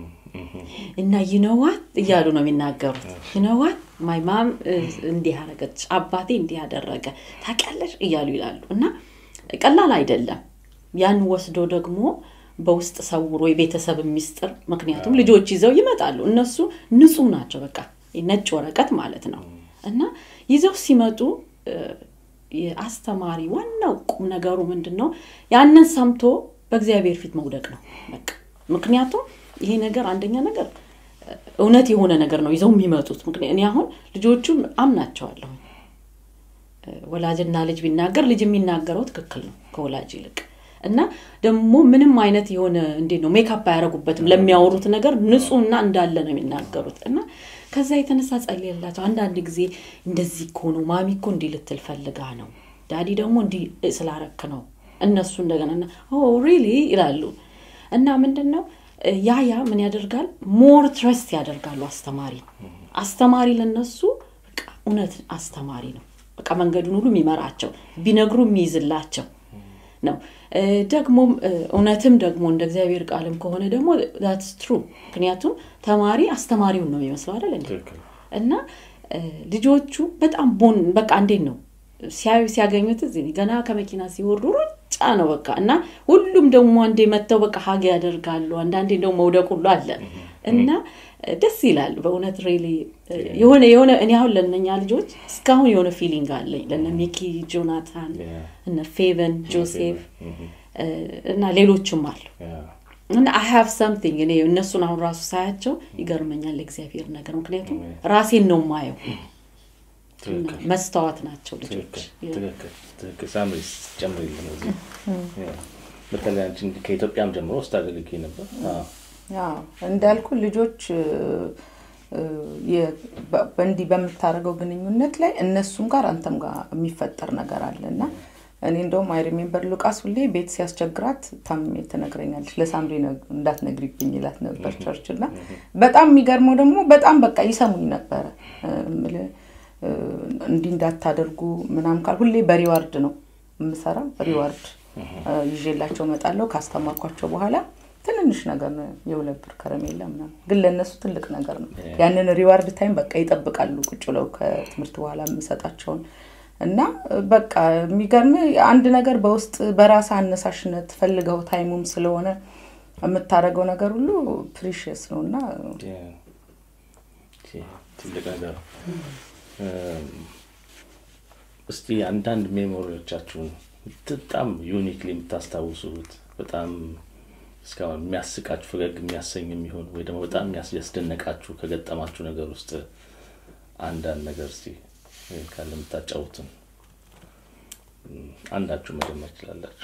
እና ይነዋት እያሉ ነው የሚናገሩት ይነዋት ማይማም እንዲህ አረገች አባቴ እንዲህ ያደረገ ታውቂያለሽ እያሉ ይላሉ እና ቀላል አይደለም ያን ወስዶ ደግሞ በውስጥ ሰውሮ የቤተሰብ ሚስጥር ምክንያቱም ልጆች ይዘው ይመጣሉ እነሱ ንጹህ ናቸው በቃ ነጭ ወረቀት ማለት ነው እና ይዘው ሲመጡ የአስተማሪ ዋናው ቁም ነገሩ ምንድን ነው ያንን ሰምቶ በእግዚአብሔር ፊት መውደቅ ነው በቃ ምክንያቱም ይሄ ነገር አንደኛ ነገር እውነት የሆነ ነገር ነው ይዘው የሚመጡት ምክንያት እኔ አሁን ልጆቹን አምናቸዋለሁ ወላጅና ልጅ ቢናገር ልጅ የሚናገረው ትክክል ነው ከወላጅ ይልቅ እና ደግሞ ምንም አይነት የሆነ እንዴት ነው ሜካፕ አያደረጉበትም ለሚያወሩት ነገር ንጹህና እንዳለ ነው የሚናገሩት እና ከዛ የተነሳ ጸልየላቸው አንዳንድ ጊዜ እንደዚህ እኮ ነው ማሚ እኮ እንዲህ ልትል ፈልጋ ነው ዳዲ ደግሞ እንዲህ ስላረክ ነው እነሱ እንደገና ሪሊ ይላሉ እና ምንድን ነው ያ ያ ምን ያደርጋል ሞር ትረስት ያደርጋሉ አስተማሪ አስተማሪ ለነሱ በቃ እውነት አስተማሪ ነው በቃ መንገዱን ሁሉ የሚመራቸው ቢነግሩ የሚይዝላቸው ነው ደግሞም እውነትም ደግሞ እንደ እግዚአብሔር ቃልም ከሆነ ደግሞ ዛትስ ትሩ ምክንያቱም ተማሪ አስተማሪውን ነው የሚመስለው አይደል እንዴ እና ልጆቹ በጣም ቦን በቃ እንዴት ነው ሲያዩ ሲያገኙት እዚህ ገና ከመኪና ሲወርዱ ሩጫ ነው በቃ እና ሁሉም ደግሞ አንዴ መጥተው በቃ ሀግ ያደርጋሉ አንዳንዴ ደግሞ መውደቅ ሁሉ አለ እና ደስ ይላል በእውነት ሬሊ የሆነ የሆነ እኔ አሁን ለእነኛ ልጆች እስካሁን የሆነ ፊሊንግ አለኝ ለነ ሚኪ ጆናታን እነ ፌቨን ጆሴፍ እና ሌሎችም አሉ እና አይ ሃቭ ሰምቲንግ እኔ እነሱን አሁን ራሱ ሳያቸው ይገርመኛል የእግዚአብሔር ነገር ምክንያቱም ራሴን ነው ማየው መስተዋት ናቸው ልጆች ትክክል ሳምሪ ጨምሪልን እዚህ በተለይ አንቺ ከኢትዮጵያም ጀምሮ ውስጥ አገልግይ ነበር እንዳልኩ ልጆች እንዲህ በምታደርገው ግንኙነት ላይ እነሱም ጋር አንተም ጋር የሚፈጠር ነገር አለ እና እኔ እንደውም አይ ሪሜምበር ሉቃስ ሁሌ ቤት ሲያስቸግራት ታምሜ ትነግረኛለች ለሳምሪ እንዳትነግሪብኝ ይላት ነበር ቸርች እና በጣም የሚገርመው ደግሞ በጣም በቃ ይሰሙኝ ነበረ እንዲህ እንዳታደርጉ ምናም ካል ሁሌ በሪዋርድ ነው የምሰራ ሪዋርድ ይዤላቸው መጣለው ካስተማርኳቸው በኋላ ትንንሽ ነገር ነው የሁለት ብር ከረሜላ ምናምን ግን ለእነሱ ትልቅ ነገር ነው ያንን ሪዋርድ ታይም በቃ ይጠብቃሉ ቁጭ ብለው ከትምህርት በኋላ የምሰጣቸውን እና በቃ የሚገርም አንድ ነገር በውስጥ በራስ አነሳሽነት ፈልገው ታይሙም ስለሆነ የምታደርገው ነገር ሁሉ ፕሪሽስ ነው እና ትልቅ ነገር እስቲ አንዳንድ ሜሞሪዎቻችሁን በጣም ዩኒክሊ የምታስታውሱት በጣም እስካሁን የሚያስቃችሁ ፈገግ የሚያሰኝ የሚሆን ወይ ደግሞ በጣም ያስደነቃችሁ ከገጠማችሁ ነገር ውስጥ አንዳንድ ነገር እስቲ ካለ የምታጫውትን አንዳችሁ መጀመር ይችላላችሁ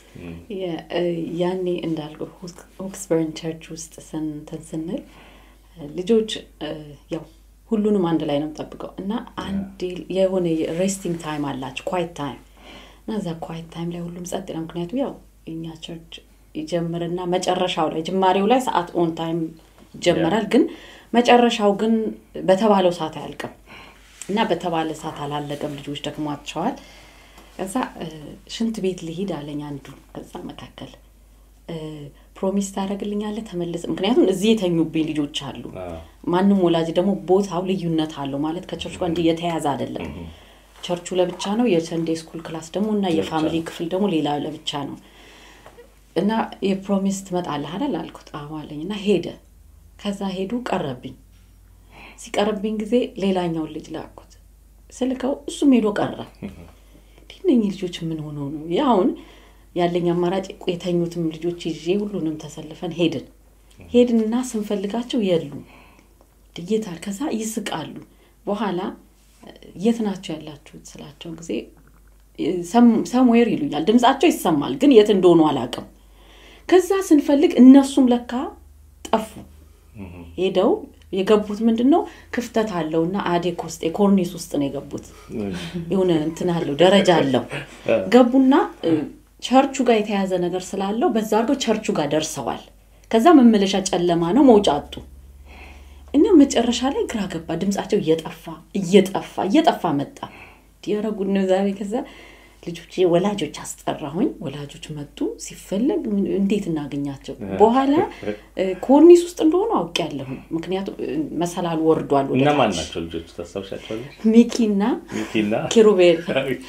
ያኔ እንዳልኩ ኦክስበርን ቸርች ውስጥ ስንትን ስንል ልጆች ያው ሁሉንም አንድ ላይ ነው ጠብቀው እና አንድ የሆነ ሬስቲንግ ታይም አላቸው ኳይት ታይም እና እዛ ኳይት ታይም ላይ ሁሉም ጸጥ ነው ምክንያቱ ያው እኛ ቸርች ይጀምርና መጨረሻው ላይ ጅማሬው ላይ ሰዓት ኦን ታይም ይጀመራል ግን መጨረሻው ግን በተባለው ሰዓት አያልቅም እና በተባለ ሰዓት አላለቀም ልጆች ደክሟቸዋል ከዛ ሽንት ቤት ልሂድ አለኝ አንዱ ከዛ መካከል ፕሮሚስ ታደረግልኛለ ተመልስ ምክንያቱም እዚህ የተኙብኝ ልጆች አሉ ማንም ወላጅ ደግሞ ቦታው ልዩነት አለው ማለት ከቸርች ጋር እንዲህ የተያዘ አይደለም ቸርቹ ለብቻ ነው የሰንዴ ስኩል ክላስ ደግሞ እና የፋሚሊ ክፍል ደግሞ ሌላ ለብቻ ነው እና የፕሮሚስ ትመጣለህ አይደል አልኩት አዎ አለኝ እና ሄደ ከዛ ሄዱ ቀረብኝ ሲቀርብኝ ጊዜ ሌላኛውን ልጅ ላኩት ስልከው እሱም ሄዶ ቀረ እነኚህ ልጆች ምን ሆነው ነው አሁን ያለኝ አማራጭ የተኙትም ልጆች ይዤ ሁሉንም ተሰልፈን ሄድን ሄድንና ስንፈልጋቸው የሉ ድየታል ከዛ ይስቃሉ በኋላ የት ናቸው ያላችሁት ስላቸው ጊዜ ሰምዌር ይሉኛል ድምፃቸው ይሰማል ግን የት እንደሆኑ አላቅም ከዛ ስንፈልግ እነሱም ለካ ጠፉ ሄደው የገቡት ምንድን ነው ክፍተት አለው እና አዴክ ውስጥ የኮርኒስ ውስጥ ነው የገቡት የሆነ እንትን አለው ደረጃ አለው ገቡና ቸርቹ ጋር የተያዘ ነገር ስላለው በዛ አድርገው ቸርቹ ጋር ደርሰዋል ከዛ መመለሻ ጨለማ ነው መውጫ አጡ እና መጨረሻ ላይ ግራ ገባ ድምፃቸው እየጠፋ እየጠፋ እየጠፋ መጣ ያረጉን ነው ዛሬ ከዛ ልጆች ወላጆች አስጠራሁኝ ወላጆች መጡ ሲፈለግ እንዴት እናገኛቸው በኋላ ኮርኒስ ውስጥ እንደሆኑ አውቅ ያለሁ ምክንያቱም መሰላል ወርዷል እነማን ናቸው ልጆች ታስታውሻቸዋለች ሚኪና ሚኪና ኪሩቤል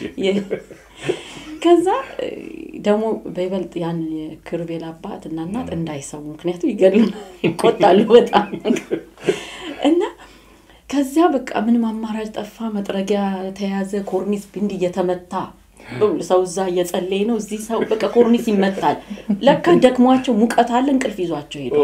ከዛ ደግሞ በይበልጥ ያን የክሩቤል አባት እና እናት እንዳይሰሙ ምክንያቱም ይገሉ ይቆጣሉ በጣም እና ከዚያ በቃ ምንም አማራጭ ጠፋ። መጥረጊያ ተያዘ፣ ኮርኒስ ብንድ እየተመታ ሰው እዛ እየጸለየ ነው። እዚህ ሰው በቃ ኮርኒስ ይመታል። ለካ ደክሟቸው ሙቀት አለ እንቅልፍ ይዟቸው ሄዱ።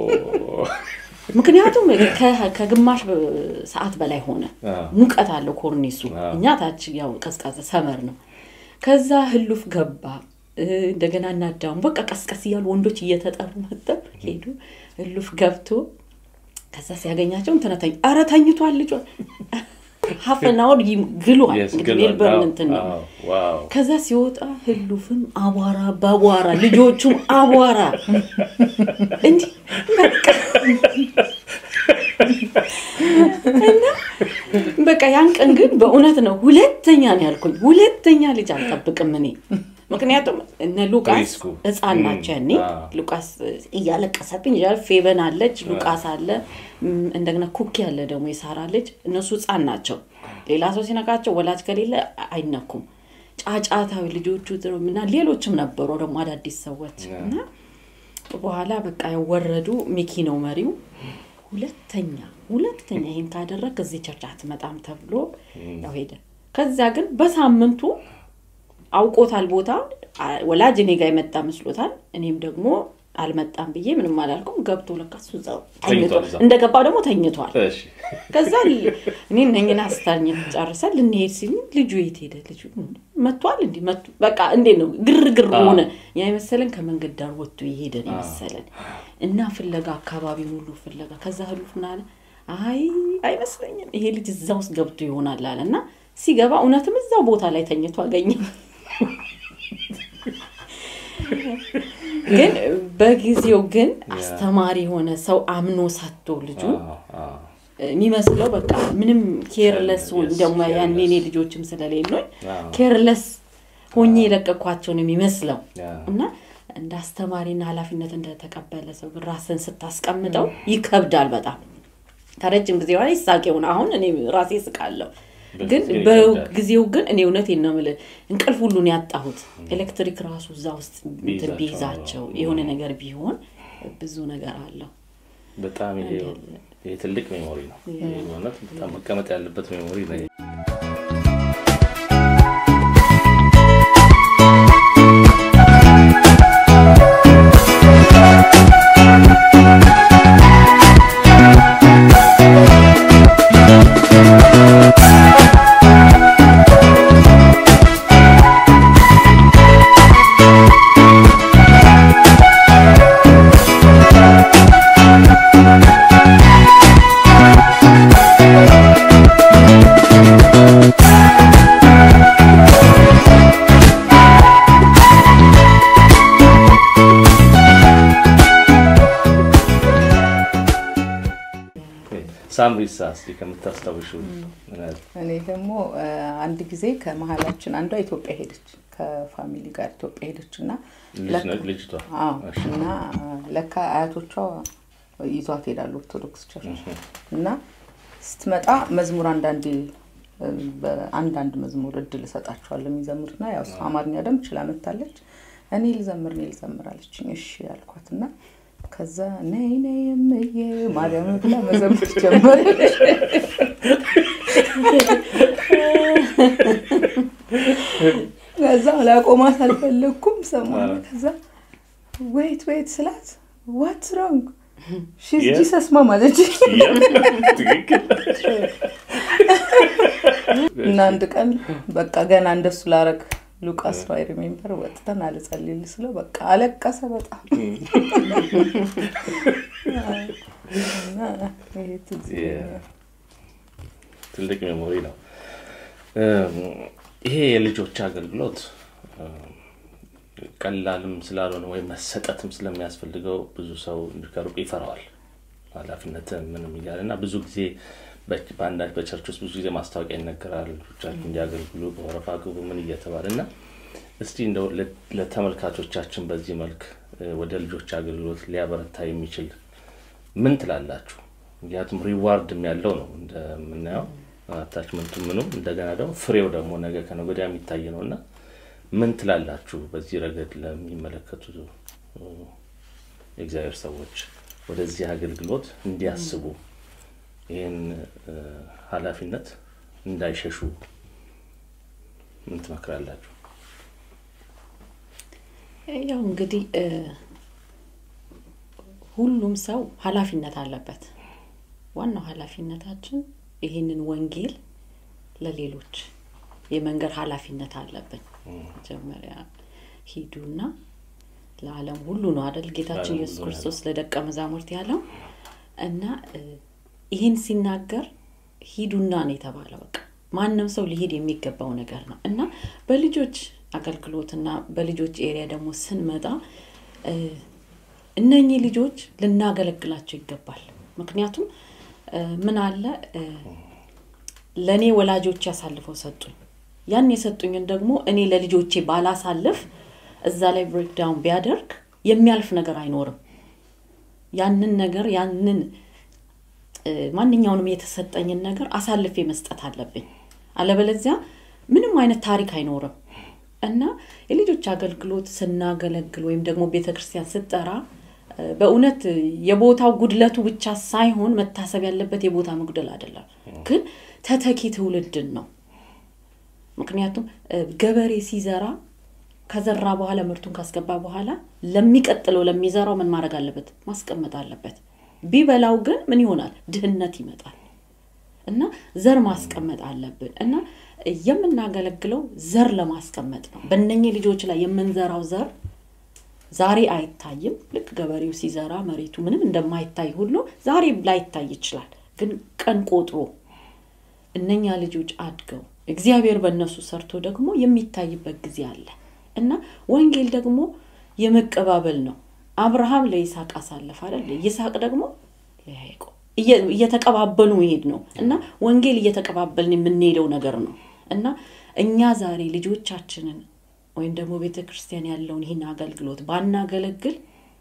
ምክንያቱም ከ- ከግማሽ ሰዓት በላይ ሆነ። ሙቀት አለው ኮርኒሱ። እኛ ታች ያው ቀዝቃዛ ሰመር ነው። ከዛ ህሉፍ ገባ። እ፣ እንደገና እናዳሙ በቃ ቀስቀስ እያሉ ወንዶች እየተጠሩ መጠው ሄዱ። ህሉፍ ገብቶ ከዛ ሲያገኛቸው እንትን ተኝ ኧረ ተኝቷል ልጇ ሀፈናውን ግሏል። Yes, እንግዲህ ግሏል። ሜልበርን አዎ፣ እንትን ነው። አዎ፣ ዋው። ከዛ ሲወጣ ህሉፍም አቧራ በአቧራ ልጆቹም አቧራ እንዲህ በቃ እና በቃ ያን ቀን ግን በእውነት ነው ሁለተኛ ነው ያልኩኝ። ሁለተኛ ልጅ አልጠብቅም እኔ ምክንያቱም እነ ሉቃስ ሪስኩ። ህፃን ም፣ ናቸው ያኔ አዎ። ሉቃስ እያለቀሰብኝ ይላል። ፌበን አለች፣ ሉቃስ አለ፣ ም፣ እንደገና ኩኪ አለ ደግሞ የሳራ ልጅ። እነሱ ህፃን ናቸው። ሌላ ሰው ሲነካቸው ወላጅ ከሌለ አይነኩም። ጫጫታዊ ልጆቹ እና ሌሎችም ነበሩ ደግሞ አዳዲስ ሰዎች እና በኋላ በቃ ያው ወረዱ። ሚኪ ነው መሪው። ሁለተኛ ሁለተኛ ይህን ካደረግ እዚህ ቸርች አትመጣም ተብሎ ያው ሄደ። ከዚያ ግን በሳምንቱ አውቆታል ቦታ ወላጅ እኔ ጋር የመጣ መስሎታል። እኔም ደግሞ አልመጣም ብዬ ምንም አላልኩም። ገብቶ ለካ እሱ እዛው ተኝቷል ተኝቷል። እዛው። እንደገባ ደግሞ ተኝቷል። እሺ። ከዛ ል- እኔ እነኝን አስታኝ ጨርሰን ልንሄድ ሲል ልጁ የት ሄደ? ልጁ መጥቷል እንዲህ መጡ። በቃ እንዴት ነው ግርግር አዎ። ሆነ። ያ የመሰለን ከመንገድ ዳር ወጥቶ የሄደ ነው የመሰለን እና ፍለጋ አካባቢ ሙሉ ፍለጋ። ከዛ ህሉፍ ምን አለ? አይ አይመስለኝም ይሄ ልጅ እዛ ውስጥ ገብቶ ይሆናል አለ እና ሲገባ እውነትም እዛው ቦታ ላይ ተኝቶ አገኘ። ግን በጊዜው ግን አስተማሪ የሆነ ሰው አምኖ ሰጥቶ ልጁ አዎ፣ አዎ። የሚመስለው በቃ ምንም ኬርለስ Yes, ደግሞ ያኔ careless. እኔ ልጆችም ስለሌሉኝ አዎ። ኬርለስ ሆኜ የለቀኳቸው ነው የሚመስለው ያ። እና እንደ አስተማሪና ኃላፊነት እንደተቀበለ ሰው ግን ራስን ስታስቀምጠው ይከብዳል በጣም ከረጅም ጊዜ በኋላ ይሳቅ ይሆን አሁን እኔ ራሴ ስቃለሁ ግን በጊዜው ይከብዳል። በጊዜው ግን እኔ እውነቴን ነው የምልህ እንቅልፍ ሁሉን ያጣሁት ኤሌክትሪክ ራሱ እዛ ውስጥ እንትን ቢይዛቸው፣ ቢይዛቸው የሆነ ነገር ቢሆን ብዙ ነገር አለው በጣም ይሄ ይሄ ትልቅ ሜሞሪ ነው። ይሄ በእውነት በጣም መቀመጥ ያለበት ሜሞሪ ነው። ሳምሪሳ እስኪ ከምታስታውሽው እኔ ደግሞ አ፣ አንድ ጊዜ ከመሀላችን አንዷ ኢትዮጵያ ሄደች ከፋሚሊ ጋር ኢትዮጵያ ሄደች እና ልጅ ለካ- ነች ልጅቷ? አዎ፣ እሺ። እና አ፣ ለካ አያቶቿ ይዟት ሄዳሉ ኦርቶዶክስ ቸርች እና ስትመጣ መዝሙር አንዳንድ አንዳንድ መዝሙር እድል እሰጣቸዋለሁ የሚዘምሩትና ያው እሷ አማርኛ ደንብ ችላ መታለች። እኔ ልዘምር እኔ ልዘምር አለችኝ። እሺ ያልኳት እና ከዛ ነይ ነይ እምዬ ማርያም ብላ መዘምር ጀመረች። ከዛ ላቆማት አልፈለግኩም ሰማሁ። ከዛ ዌይት ዌይት ስላት ዋት ሮንግ ሺዝ Yeah. ጂሰስ ማም አለች። ትክክል እና አንድ ቀን በቃ ገና እንደሱ ላረግ ሉቃስ ነው አይ ሪሜምበር ወጥተን አልጸልል ስለው በቃ አለቀሰ በጣም እና ይሄ ትዝ ይለኛል። ትልቅ ሜሞሪ ነው። እም፣ ይሄ የልጆች አገልግሎት እም፣ ቀላልም ስላልሆነ ወይም መሰጠትም ስለሚያስፈልገው ብዙ ሰው ከሩቅ ይፈራዋል። ኃላፊነት ምንም እያለ እና ብዙ ጊዜ በ- በአንዳንድ በቸርች ውስጥ ብዙ ጊዜ ማስታወቂያ ይነገራል። ልጆቻችሁ እንዲያገልግሉ በወረፋ ግቡ ምን እየተባለ እና እስቲ እንደው ለ- ለተመልካቾቻችን በዚህ መልክ እ፣ ወደ ልጆች አገልግሎት ሊያበረታ የሚችል ምን ትላላችሁ? ምክንያቱም ሪዋርድም ያለው ነው እንደምናየው አታችመንቱ ምኑም እንደገና ደግሞ ፍሬው ደግሞ ነገ ከነገ ወዲያ የሚታይ ነው እና ምን ትላላችሁ በዚህ ረገድ ለሚመለከቱ እ፣ የእግዚአብሔር ሰዎች ወደዚህ አገልግሎት እንዲያስቡ ይህን ኃላፊነት እንዳይሸሹ ምን ትመክራላችሁ? ያው እንግዲህ ሁሉም ሰው ኃላፊነት አለበት። ዋናው ኃላፊነታችን ይህንን ወንጌል ለሌሎች የመንገድ ኃላፊነት አለብን። መጀመሪያ ሂዱና ለዓለም ሁሉ ነው አደል ጌታችን ኢየሱስ ክርስቶስ ለደቀ መዛሙርት ያለው እና ይህን ሲናገር ሂዱና ነው የተባለው። በቃ ማንም ሰው ሊሄድ የሚገባው ነገር ነው እና በልጆች አገልግሎትና በልጆች ኤሪያ ደግሞ ስንመጣ እነኚህ ልጆች ልናገለግላቸው ይገባል። ምክንያቱም ምን አለ ለእኔ ወላጆች ያሳልፈው ሰጡኝ። ያን የሰጡኝን ደግሞ እኔ ለልጆቼ ባላሳልፍ እዛ ላይ ብሬክዳውን ቢያደርግ የሚያልፍ ነገር አይኖርም። ያንን ነገር ያንን ማንኛውንም የተሰጠኝን ነገር አሳልፌ መስጠት አለብኝ። አለበለዚያ ምንም አይነት ታሪክ አይኖርም እና የልጆች አገልግሎት ስናገለግል ወይም ደግሞ ቤተ ክርስቲያን ስጠራ በእውነት የቦታው ጉድለቱ ብቻ ሳይሆን መታሰብ ያለበት የቦታ መጉደል አይደለም፣ ግን ተተኪ ትውልድን ነው። ምክንያቱም ገበሬ ሲዘራ ከዘራ በኋላ ምርቱን ካስገባ በኋላ ለሚቀጥለው ለሚዘራው ምን ማድረግ አለበት? ማስቀመጥ አለበት። ቢበላው ግን ምን ይሆናል? ድህነት ይመጣል እና ዘር ማስቀመጥ አለብን እና የምናገለግለው ዘር ለማስቀመጥ ነው። በእነኚህ ልጆች ላይ የምንዘራው ዘር ዛሬ አይታይም። ልክ ገበሬው ሲዘራ መሬቱ ምንም እንደማይታይ ሁሉ ዛሬ ላይታይ ይችላል። ግን ቀን ቆጥሮ እነኛ ልጆች አድገው እግዚአብሔር በእነሱ ሰርቶ ደግሞ የሚታይበት ጊዜ አለ እና ወንጌል ደግሞ የመቀባበል ነው። አብርሃም ለይስሐቅ አሳለፍ አይደል? ይስሐቅ ደግሞ ለያዕቆብ እየተቀባበሉ መሄድ ነው እና ወንጌል እየተቀባበልን የምንሄደው ነገር ነው እና እኛ ዛሬ ልጆቻችንን ወይም ደግሞ ቤተ ክርስቲያን ያለውን ይህን አገልግሎት ባናገለግል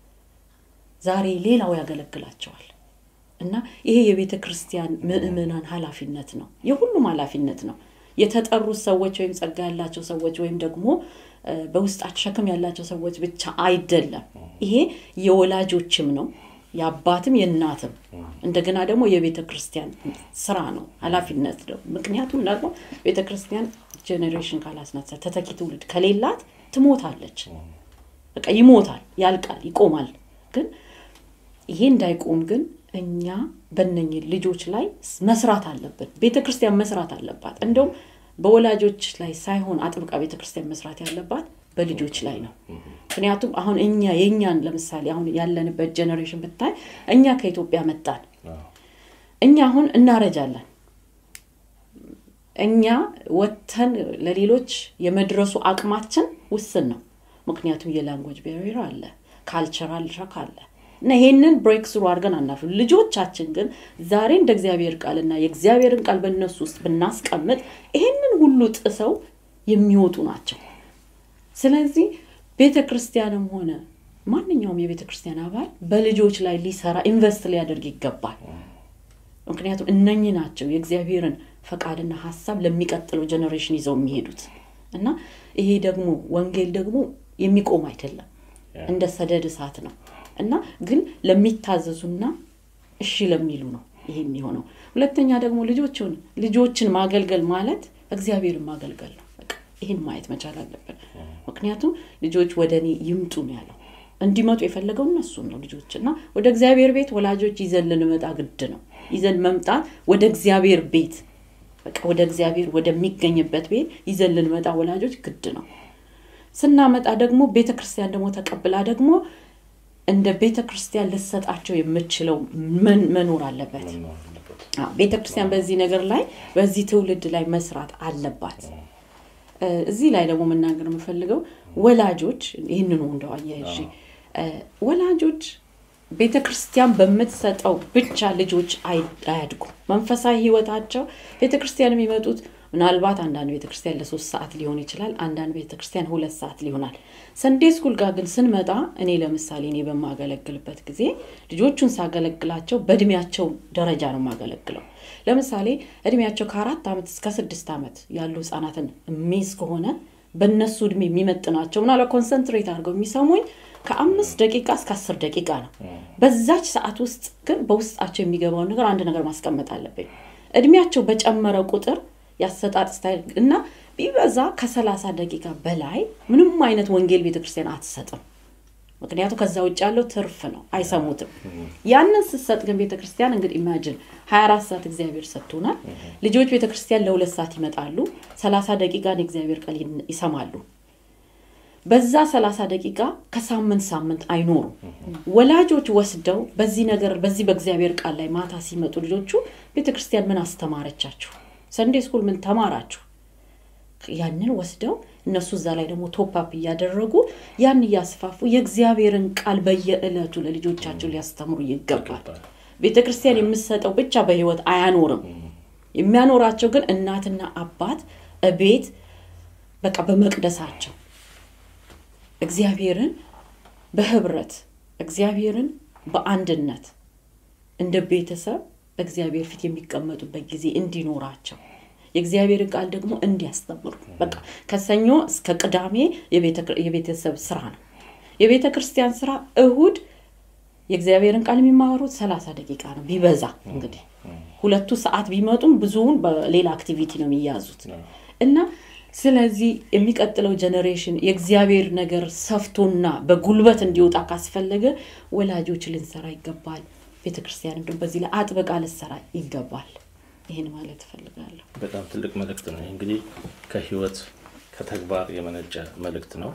ዛሬ ሌላው ያገለግላቸዋል እና ይሄ የቤተ ክርስቲያን ምእመናን ኃላፊነት ነው። የሁሉም ኃላፊነት ነው። የተጠሩት ሰዎች ወይም ጸጋ ያላቸው ሰዎች ወይም ደግሞ በውስጣቸው ሸክም ያላቸው ሰዎች ብቻ አይደለም። ይሄ የወላጆችም ነው፣ የአባትም የእናትም እንደገና ደግሞ የቤተ ክርስቲያን ስራ ነው፣ ኃላፊነት ነው። ምክንያቱም ደግሞ ቤተ ክርስቲያን ጄኔሬሽን ካላስነሳ ተተኪ ትውልድ ከሌላት ትሞታለች። በቃ ይሞታል፣ ያልቃል፣ ይቆማል። ግን ይሄ እንዳይቆም ግን እኛ በነኝህ ልጆች ላይ መስራት አለብን። ቤተ ክርስቲያን መስራት አለባት። እንደውም በወላጆች ላይ ሳይሆን አጥብቃ ቤተ ክርስቲያን መስራት ያለባት በልጆች ላይ ነው። ምክንያቱም አሁን እኛ የእኛን ለምሳሌ አሁን ያለንበት ጀኔሬሽን ብታይ እኛ ከኢትዮጵያ መጣን። እኛ አሁን እናረጃለን። እኛ ወጥተን ለሌሎች የመድረሱ አቅማችን ውስን ነው። ምክንያቱም የላንጉጅ ቤሪየር አለ፣ ካልቸራል ሸክ አለ እና ይሄንን ብሬክ ስሩ አድርገን አናልፍ። ልጆቻችን ግን ዛሬ እንደ እግዚአብሔር ቃልና የእግዚአብሔርን ቃል በእነሱ ውስጥ ብናስቀምጥ ይሄንን ሁሉ ጥሰው የሚወጡ ናቸው። ስለዚህ ቤተ ክርስቲያንም ሆነ ማንኛውም የቤተ ክርስቲያን አባል በልጆች ላይ ሊሰራ ኢንቨስት ሊያደርግ ይገባል። ምክንያቱም እነኚህ ናቸው የእግዚአብሔርን ፈቃድና ሀሳብ ለሚቀጥለው ጀኔሬሽን ይዘው የሚሄዱት እና ይሄ ደግሞ ወንጌል ደግሞ የሚቆም አይደለም፣ እንደ ሰደድ እሳት ነው እና ግን ለሚታዘዙና እሺ ለሚሉ ነው ይሄ የሚሆነው። ሁለተኛ ደግሞ ልጆችን ልጆችን ማገልገል ማለት እግዚአብሔርን ማገልገል ነው። በቃ ይህን ማየት መቻል አለብን። ምክንያቱም ልጆች ወደ እኔ ይምጡ ነው ያለው። እንዲመጡ የፈለገው እነሱን ነው ልጆች እና ወደ እግዚአብሔር ቤት ወላጆች ይዘን ልንመጣ ግድ ነው። ይዘን መምጣት ወደ እግዚአብሔር ቤት በቃ ወደ እግዚአብሔር ወደሚገኝበት ቤት ይዘን ልንመጣ ወላጆች ግድ ነው። ስናመጣ ደግሞ ቤተ ክርስቲያን ደግሞ ተቀብላ ደግሞ እንደ ቤተ ክርስቲያን ልሰጣቸው የምችለው መኖር አለበት። ቤተ ክርስቲያን በዚህ ነገር ላይ በዚህ ትውልድ ላይ መስራት አለባት። እዚህ ላይ ደግሞ መናገር የምፈልገው ወላጆች ይህንኑ እንደው አያይዤ ወላጆች ቤተ ክርስቲያን በምትሰጠው ብቻ ልጆች አያድጉም። መንፈሳዊ ህይወታቸው ቤተ ክርስቲያን የሚመጡት ምናልባት አንዳንድ ቤተ ክርስቲያን ለሶስት ሰዓት ሊሆን ይችላል። አንዳንድ ቤተ ክርስቲያን ሁለት ሰዓት ሊሆናል። ሰንዴ ስኩል ጋር ግን ስንመጣ እኔ ለምሳሌ እኔ በማገለግልበት ጊዜ ልጆቹን ሳገለግላቸው በእድሜያቸው ደረጃ ነው የማገለግለው። ለምሳሌ እድሜያቸው ከአራት ዓመት እስከ ስድስት ዓመት ያሉ ህጻናትን ሜዝ ከሆነ በእነሱ እድሜ የሚመጥናቸው ምናልባት ኮንሰንትሬት አድርገው የሚሰሙኝ ከአምስት ደቂቃ እስከ አስር ደቂቃ ነው። በዛች ሰዓት ውስጥ ግን በውስጣቸው የሚገባውን ነገር አንድ ነገር ማስቀመጥ አለብኝ። እድሜያቸው በጨመረ ቁጥር ያሰጣጥ ስታይል እና ቢበዛ ከሰላሳ ደቂቃ በላይ ምንም አይነት ወንጌል ቤተክርስቲያን አትሰጥም። ምክንያቱም ከዛ ውጭ ያለው ትርፍ ነው፣ አይሰሙትም። ያንን ስትሰጥ ግን ቤተክርስቲያን እንግዲህ ኢማጅን 24 ሰዓት እግዚአብሔር ሰጥቶናል። ልጆች ቤተክርስቲያን ለሁለት ሰዓት ይመጣሉ፣ 30 ደቂቃን የእግዚአብሔር ቃል ይሰማሉ። በዛ 30 ደቂቃ ከሳምንት ሳምንት አይኖሩም። ወላጆች ወስደው በዚህ ነገር በዚህ በእግዚአብሔር ቃል ላይ ማታ ሲመጡ ልጆቹ ቤተክርስቲያን ምን አስተማረቻችሁ? ሰንዴ ስኩል ምን ተማራችሁ? ያንን ወስደው እነሱ እዛ ላይ ደግሞ ቶፕአፕ እያደረጉ ያን እያስፋፉ የእግዚአብሔርን ቃል በየዕለቱ ለልጆቻቸው ሊያስተምሩ ይገባል። ቤተ ክርስቲያን የምትሰጠው ብቻ በህይወት አያኖርም። የሚያኖራቸው ግን እናትና አባት እቤት በቃ በመቅደሳቸው እግዚአብሔርን በህብረት እግዚአብሔርን በአንድነት እንደ ቤተሰብ በእግዚአብሔር ፊት የሚቀመጡበት ጊዜ እንዲኖራቸው የእግዚአብሔርን ቃል ደግሞ እንዲያስተምሩ በቃ ከሰኞ እስከ ቅዳሜ የቤተሰብ ስራ ነው። የቤተ ክርስቲያን ስራ እሁድ የእግዚአብሔርን ቃል የሚማሩት ሰላሳ ደቂቃ ነው ቢበዛ እንግዲህ ሁለቱ ሰዓት ቢመጡም ብዙውን በሌላ አክቲቪቲ ነው የሚያዙት እና ስለዚህ የሚቀጥለው ጀኔሬሽን የእግዚአብሔር ነገር ሰፍቶና በጉልበት እንዲወጣ ካስፈለገ ወላጆች ልንሰራ ይገባል። ቤተክርስቲያን ደግሞ በዚህ ላይ አጥብቃ ልሰራ ይገባል። ይህን ማለት እፈልጋለሁ። በጣም ትልቅ መልእክት ነው። ይህ እንግዲህ ከህይወት ከተግባር የመነጨ መልእክት ነው።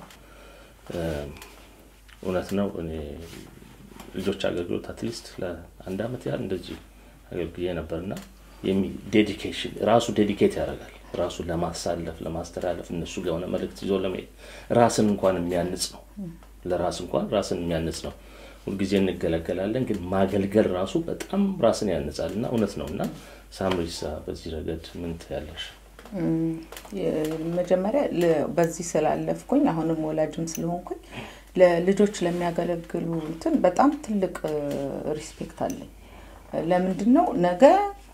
እውነት ነው። እኔ ልጆች አገልግሎት አትሊስት ለአንድ አመት ያህል እንደዚህ አገልግዬ ነበርና ዴዲኬሽን ራሱ ዴዲኬት ያደርጋል ራሱን ለማሳለፍ ለማስተላለፍ እነሱ ጋር የሆነ መልእክት ይዞ ለመሄድ ራስን እንኳን የሚያንጽ ነው። ለራስ እንኳን ራስን የሚያንጽ ነው። ሁልጊዜ እንገለገላለን፣ ግን ማገልገል ራሱ በጣም ራስን ያንጻል እና እውነት ነው እና ሳምሪሳ በዚህ ረገድ ምን ትያለሽ? መጀመሪያ በዚህ ስላለፍኩኝ አሁንም ወላጅም ስለሆንኩኝ ለልጆች ለሚያገለግሉ እንትን በጣም ትልቅ ሪስፔክት አለኝ። ለምንድን ነው ነገ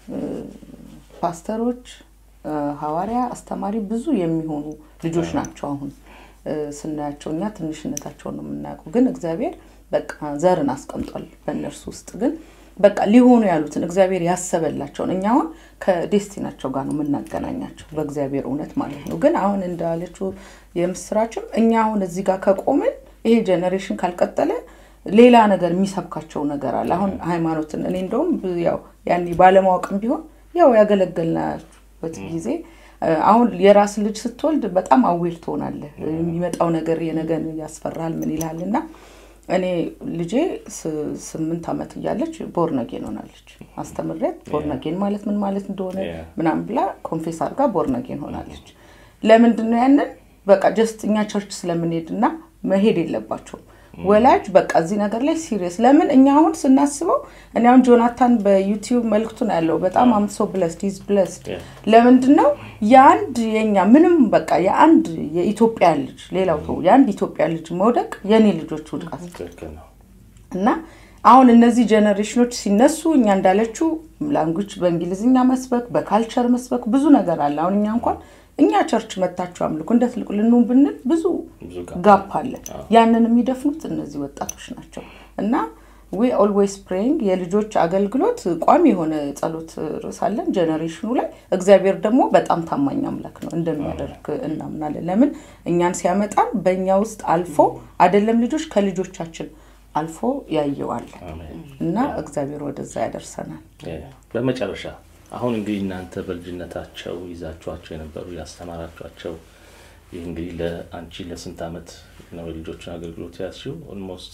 ፓስተሮች፣ ሐዋርያ፣ አስተማሪ ብዙ የሚሆኑ ልጆች ናቸው። አሁን ስናያቸው እኛ ትንሽነታቸውን ነው የምናውቀው፣ ግን እግዚአብሔር በቃ ዘርን አስቀምጧል በእነርሱ ውስጥ ግን በቃ ሊሆኑ ያሉትን እግዚአብሔር ያሰበላቸውን እኛ አሁን ከዴስቲናቸው ጋር ነው የምናገናኛቸው በእግዚአብሔር እውነት ማለት ነው። ግን አሁን እንዳለችው የምስራችም እኛ አሁን እዚህ ጋር ከቆምን ይሄ ጀኔሬሽን ካልቀጠለ ሌላ ነገር የሚሰብካቸው ነገር አለ። አሁን ሃይማኖትን እኔ እንደውም ያው ያኔ ባለማወቅም ቢሆን ያው ያገለገልናበት ጊዜ አሁን የራስ ልጅ ስትወልድ በጣም አዌር ትሆናለህ። የሚመጣው ነገር የነገን ያስፈራል ምን ይልሃል እና እኔ ልጄ ስምንት ዓመት እያለች ቦርነጌን ሆናለች። አስተምሬት ቦርነጌን ማለት ምን ማለት እንደሆነ ምናምን ብላ ኮንፌስ አድርጋ ቦርነጌን ሆናለች። ለምንድን ነው ያንን? በቃ ጀስት እኛ ቸርች ስለምንሄድ እና መሄድ የለባቸውም ወላጅ በቃ እዚህ ነገር ላይ ሲሪየስ ለምን እኛ አሁን ስናስበው እኔ አሁን ጆናታን በዩቲዩብ መልክቱን ያለው በጣም አምሶ ብለስድ ሂዝ ብለስድ ለምንድን ነው የአንድ የኛ ምንም በቃ የአንድ የኢትዮጵያ ልጅ ሌላው ሰው የአንድ ኢትዮጵያ ልጅ መውደቅ የእኔ ልጆች ውድቃት እና አሁን እነዚህ ጀኔሬሽኖች ሲነሱ እኛ እንዳለችው ላንጉጅ በእንግሊዝኛ መስበክ በካልቸር መስበክ ብዙ ነገር አለ። አሁን እኛ እንኳን እኛ ቸርች መታችሁ አምልኩ እንደ ትልቁ ልንሆን ብንል ብዙ ጋፕ አለ። ያንን የሚደፍኑት እነዚህ ወጣቶች ናቸው እና ዊ ኦልዌይስ ፕሬይንግ የልጆች አገልግሎት ቋሚ የሆነ ጸሎት ርዕስ አለን ጀኔሬሽኑ ላይ። እግዚአብሔር ደግሞ በጣም ታማኝ አምላክ ነው እንደሚያደርግ እናምናለን። ለምን እኛን ሲያመጣን በእኛ ውስጥ አልፎ አይደለም ልጆች ከልጆቻችን አልፎ ያየዋል እና እግዚአብሔር ወደዛ ያደርሰናል። በመጨረሻ አሁን እንግዲህ እናንተ በልጅነታቸው ይዛችኋቸው የነበሩ ያስተማራችኋቸው ይህ እንግዲህ ለአንቺ ለስንት ዓመት ነው የልጆችን አገልግሎት ያዝሽው? ኦልሞስት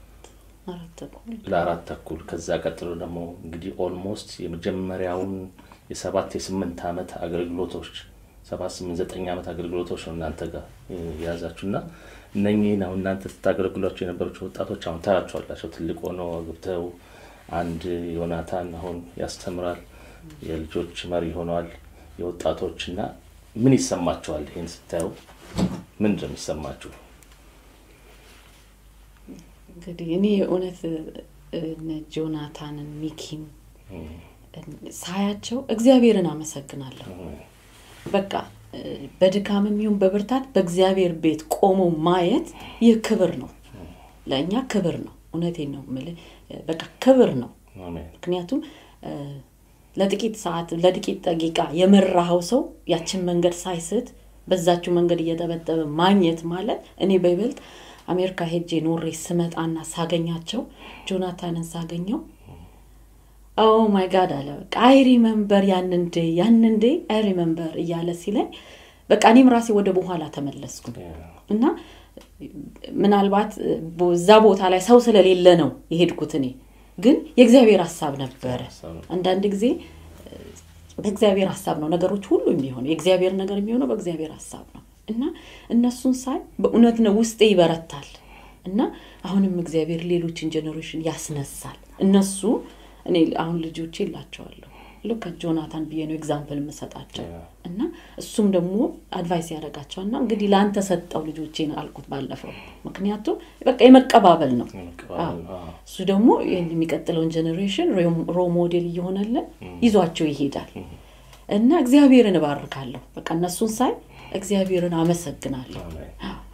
ለአራት ተኩል ከዛ ቀጥሎ ደግሞ እንግዲህ ኦልሞስት የመጀመሪያውን የሰባት የስምንት ዓመት አገልግሎቶች ሰባት ስምንት ዘጠኝ ዓመት አገልግሎቶች ነው እናንተ ጋር የያዛችሁ እና እነኚህን አሁን እናንተ ስታገለግሏቸው የነበሩት ወጣቶች አሁን ታያቸዋላቸው ትልቅ ሆነው አግብተው አንድ ዮናታን አሁን ያስተምራል የልጆች መሪ ሆነዋል የወጣቶች እና ምን ይሰማቸዋል ይህን ስታዩ ምንድን ነው የሚሰማችሁ እንግዲህ እኔ የእውነት እነ ጆናታንን ሚኪን ሳያቸው እግዚአብሔርን አመሰግናለሁ በቃ በድካምም ይሁን በብርታት በእግዚአብሔር ቤት ቆሞ ማየት ይህ ክብር ነው ለእኛ ክብር ነው። እውነቴን ነው የምልህ፣ በቃ ክብር ነው። አሜን ምክንያቱም እ፣ ለጥቂት ሰዓት ለጥቂት ደቂቃ የመራኸው ሰው ያችን መንገድ ሳይስት በዛችው መንገድ እየጠበጠበ ማግኘት ማለት እኔ በይበልጥ አሜሪካ ሄጄ ኖሬ ስመጣና ሳገኛቸው ጆናታንን ሳገኘው ኦ ማይ ጋድ አለ በቃ አይ ሪመምበር ያንን ዴ ያንን ዴ አይ ሪመምበር እያለ ሲለኝ በቃ እኔም ራሴ ወደ በኋላ ተመለስኩ እና ምናልባት እዛ ቦታ ላይ ሰው ስለሌለ ነው የሄድኩት እኔ ግን የእግዚአብሔር ሀሳብ ነበረ ሀሳብ ነው። አንዳንድ ጊዜ እ፣ በእግዚአብሔር ሀሳብ ነው ነገሮች ሁሉ የሚሆነው የእግዚአብሔር ነገር የሚሆነው በእግዚአብሔር ሀሳብ ነው እና እነሱን ሳይ በእውነት ነው ውስጤ ይበረታል እና አሁንም እግዚአብሔር ሌሎችን ጀኔሬሽን ያስነሳል እነሱ እኔ አሁን ልጆቼ ይላቸዋለሁ ልክ ጆናታን ብዬ ነው ኤግዛምፕል የምሰጣቸው ያ። እና እሱም ደግሞ አድቫይስ ያደርጋቸዋል እና እንግዲህ ለአንተ ሰጠው ልጆቼን አልኩት ባለፈው ምክንያቱም በቃ የመቀባበል ነው የመቀባበል ነው። አዎ። እሱ ደግሞ ይህን የሚቀጥለውን ጀኔሬሽን ሮ ሞዴል እየሆነልን ይዟቸው ይሄዳል እና እግዚአብሔርን እባርካለሁ በቃ እነሱን ሳይ እግዚአብሔርን አመሰግናለሁ አሜን።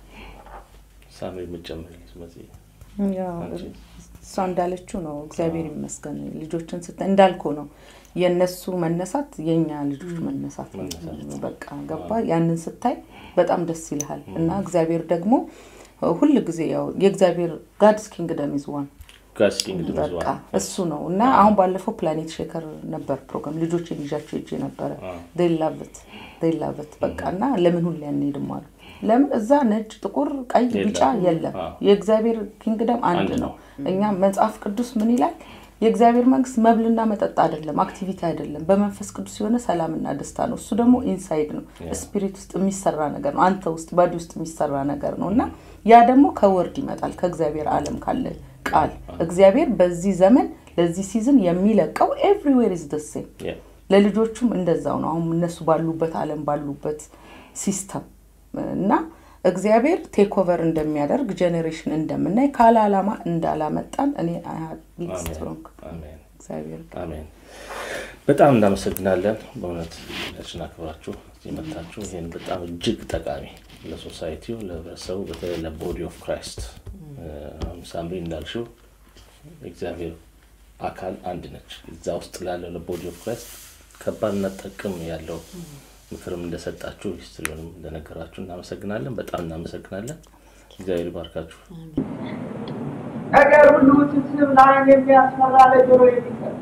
ሳሚ የምጨምር ስለዚህ ያው አንቺ? እሷ እንዳለችው ነው። እግዚአብሔር ይመስገን ልጆችን ስታይ እንዳልኩ ነው የእነሱ መነሳት የእኛ ልጆች መነሳት ነው። መነሳት። በቃ ገባ ያንን ስታይ በጣም ደስ ይልሃል እና እግዚአብሔር ደግሞ ሁል ጊዜ ያው የእግዚአብሔር ጋድስ ኪንግደም ኢዝ ዋን ጋስ ኪንግ በቃ እሱ ነው እና አሁን ባለፈው ፕላኔት ሼከር ነበር ፕሮግራም ልጆችን ይዣቸው ሄጄ ነበረ ላቭት ላቭት በቃ እና ለምን ሁሌ አንሄድም አሉ ለምን እዛ ነጭ ጥቁር ቀይ የለም። ቢጫ የለም አዎ። የእግዚአብሔር ኪንግደም አንድ አንድ ነው ነው። እኛ መጽሐፍ ቅዱስ ምን ይላል የእግዚአብሔር መንግስት መብልና መጠጥ አይደለም አክቲቪቲ አይደለም በመንፈስ ቅዱስ የሆነ ሰላምና ደስታ ነው እሱ ደግሞ ኢንሳይድ ነው Yeah. ስፒሪት ውስጥ የሚሰራ ነገር ነው አንተ ውስጥ ባዲ ውስጥ የሚሰራ ነገር ነው እና ያ ደግሞ ከወርድ ይመጣል ከእግዚአብሔር አለም ካለ ቃል እግዚአብሔር በዚህ ዘመን ለዚህ ሲዝን የሚለቀው ኤቭሪዌር ኢዝ ደሴም ያ ለልጆቹም እንደዛው ነው አሁን እነሱ ባሉበት አለም ባሉበት ሲስተም እና እግዚአብሔር ቴክ ኦቨር እንደሚያደርግ ጄኔሬሽን እንደምናይ ካለ አላማ እንዳላመጣን እኔ ስትሮንግ አሜን እግዚአብሔር አሜን። በጣም እናመሰግናለን። በእውነት ችን አክብራችሁ እዚህ መጣችሁ። ይህን በጣም እጅግ ጠቃሚ ለሶሳይቲው፣ ለህብረተሰቡ፣ በተለይ ለቦዲ ኦፍ ክራይስት ሳምሪ እንዳልሽው እግዚአብሔር አካል አንድ ነች። እዛ ውስጥ ላለው ለቦዲ ኦፍ ክራይስት ከባድና ጥቅም ያለው ምክርም እንደሰጣችሁ ሂስትሪውንም እንደነገራችሁ እናመሰግናለን። በጣም እናመሰግናለን። እግዚአብሔር ይባርካችሁ። ነገር ሁሉ ውስብስብ ለዓይን የሚያስፈራ ለጆሮ የሚሰጥ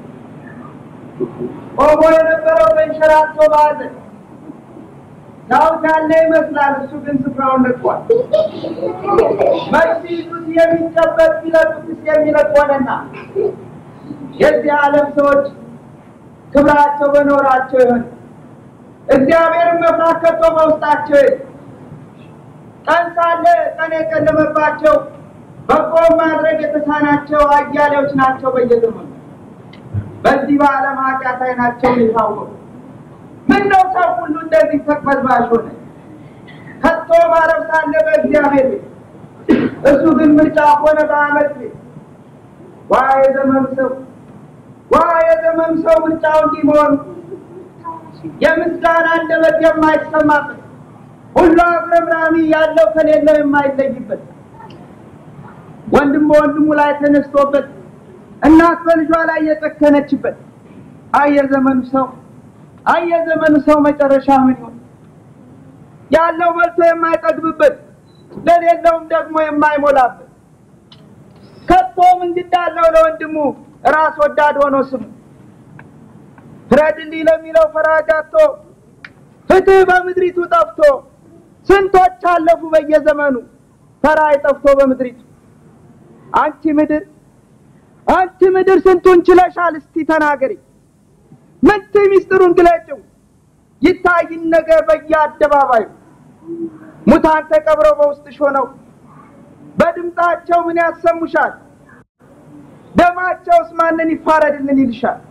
ቆሞ የነበረው ተንሸራቶ በሐዘን ዳዊት ያለ ይመስላል፣ እሱ ግን ስፍራውን ለቋል። መች ሲይዙት የሚጨበጥ ቢለቁትስ የሚለቅ ሆነና የዚህ ዓለም ሰዎች ክብራቸው በኖራቸው ይሆን እግዚአብሔርን መፍራት ከቶ በውስጣቸው የለም። ቀን ሳለ ቀን የጨለመባቸው በጎ ማድረግ የተሳናቸው አያሌዎች ናቸው በየዘመኑ በዚህ በዓለም ኃጢአት አይናቸውን የታወቁ ምን ነው ሰው ሁሉ እንደዚህ ተቅበዝባዥ ሆነ ከቶ ማረፍ ሳለ በእግዚአብሔር ቤት እሱ ግን ምርጫ ሆነ በአመት ቤት ዋ የዘመኑ ሰው ዋ የዘመኑ ሰው ምርጫው እንዲህ መሆኑ የምስጋና አንደበት የማይሰማበት ሁሉ አጉረምራሚ ያለው ከሌለው የማይለይበት ወንድም በወንድሙ ላይ ተነስቶበት እናት በልጇ ላይ የጨከነችበት አየ ዘመኑ ሰው አየ ዘመኑ ሰው መጨረሻ ምን ይሆን? ያለው በልቶ የማይጠግብበት ለሌለውም ደግሞ የማይሞላበት ከቶ ምን ግድ አለው ለወንድሙ ራስ ወዳድ ሆኖ ስሙ ፍረድልኝ ለሚለው ፈራጅ አጥቶ ፍትህ በምድሪቱ ጠፍቶ ስንቶች አለፉ በየዘመኑ ፈራጅ ጠፍቶ በምድሪቱ አንቺ ምድር አንቺ ምድር ስንቱን ችለሻል? እስቲ ተናገሪ። ምንት ሚስጥሩን ግለጭው ይታይን ነገር በየአደባባዩ ሙታን ተቀብረው በውስጥሽ ሆነው በድምፃቸው ምን ያሰሙሻል? ደማቸውስ ማንን ይፋረድልን ይልሻል።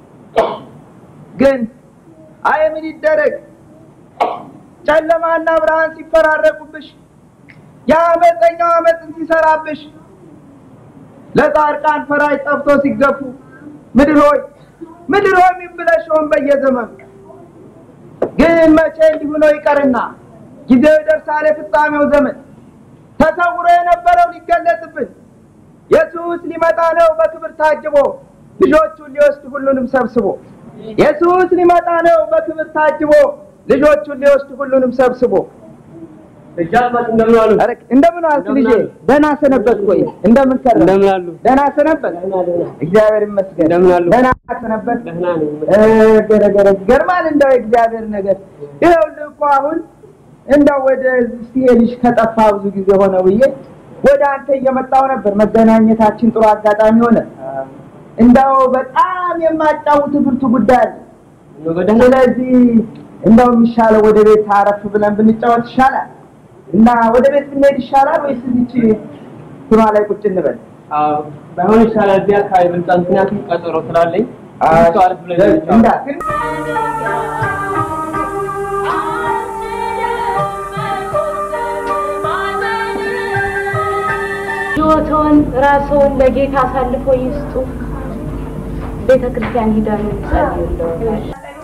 ግን አይ ምን ይደረግ ጨለማና ብርሃን ሲፈራረቁብሽ የአመፀኛው አመፅን ሲሰራብሽ ለጻድቃን ፈራጅ ጠፍቶ ሲገፉ ምድር ሆይ ምድር ሆይ ምን ብለሽ ሆን በየዘመኑ ግን መቼ እንዲሁ ነው ይቀርና ጊዜው ይደርሳል የፍጻሜው ዘመን ተሰውሮ የነበረው ሊገለጽብን ኢየሱስ ሊመጣ ነው በክብር ታጅቦ ልጆቹን ሊወስድ ሁሉንም ሰብስቦ ኢየሱስ ሊመጣ ነው በክብር ታጅቦ ልጆቹን ሊወስድ ሁሉንም ሰብስቦ እንደምን አሉ? ኧረ እንደምን ዋልክ ልጄ? ደህና ሰነበት ወይ? እንደምን ከረም? እንደምን አሉ? ደህና ሰነበት? እግዚአብሔር ይመስገን። እንደምን አሉ? ደህና ሰነበት? ደህና ነኝ። እ ገረገረ ይገርማል። እንደው የእግዚአብሔር ነገር ይኸውልህ እኮ አሁን እንደው ወደ እስቲ ይሄ ልጅ ከጠፋ ብዙ ጊዜ ሆነ ብዬ ወደ አንተ እየመጣው ነበር። መገናኘታችን ጥሩ አጋጣሚ ሆነ። እንደው በጣም የማጫውት ብርቱ ጉዳይ አለ። ስለዚህ እንደው የሚሻለው ወደ ቤት አረፍ ብለን ብንጫወት ይሻላል እና ወደ ቤት ብንሄድ ይሻላል ወይስ እዚች ስማ ላይ ቁጭ እንበል? አዎ ባይሆን ይሻላል። እዚህ አካባቢ ብልጣ፣ ምክንያቱም ቀጠሮ ስላለኝ እሱ አረፍ ብለን እንጫወት። እንዳትል ሕይወትዎን ራስዎን ለጌታ አሳልፎ ይስጡ። ቤተ ክርስቲያን ሂደን እንጸልይልዎታል።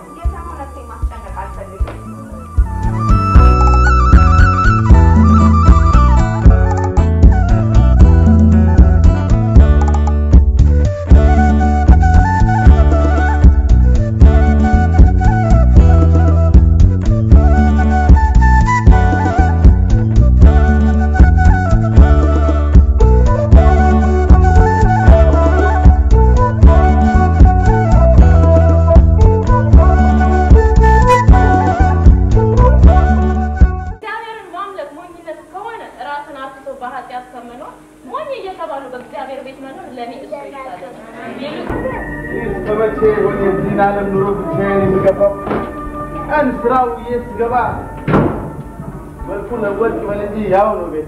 እግዚአብሔርን ማምለክ ሞኝነት ከሆነ ራስን አርክሶ በኃጢአት ከመኖር ሞኝ እየተባሉ በእግዚአብሔር ቤት መኖር ለእኔ እሱ ይሻለኛል። እስከመቼ ወደ እዚህን ዓለም ኑሮ ብቻዬን የምገባው? ቀን ስራው ውዬ ስገባ መልኩ ለወጥ ይበል እንጂ ያው ነው ቤት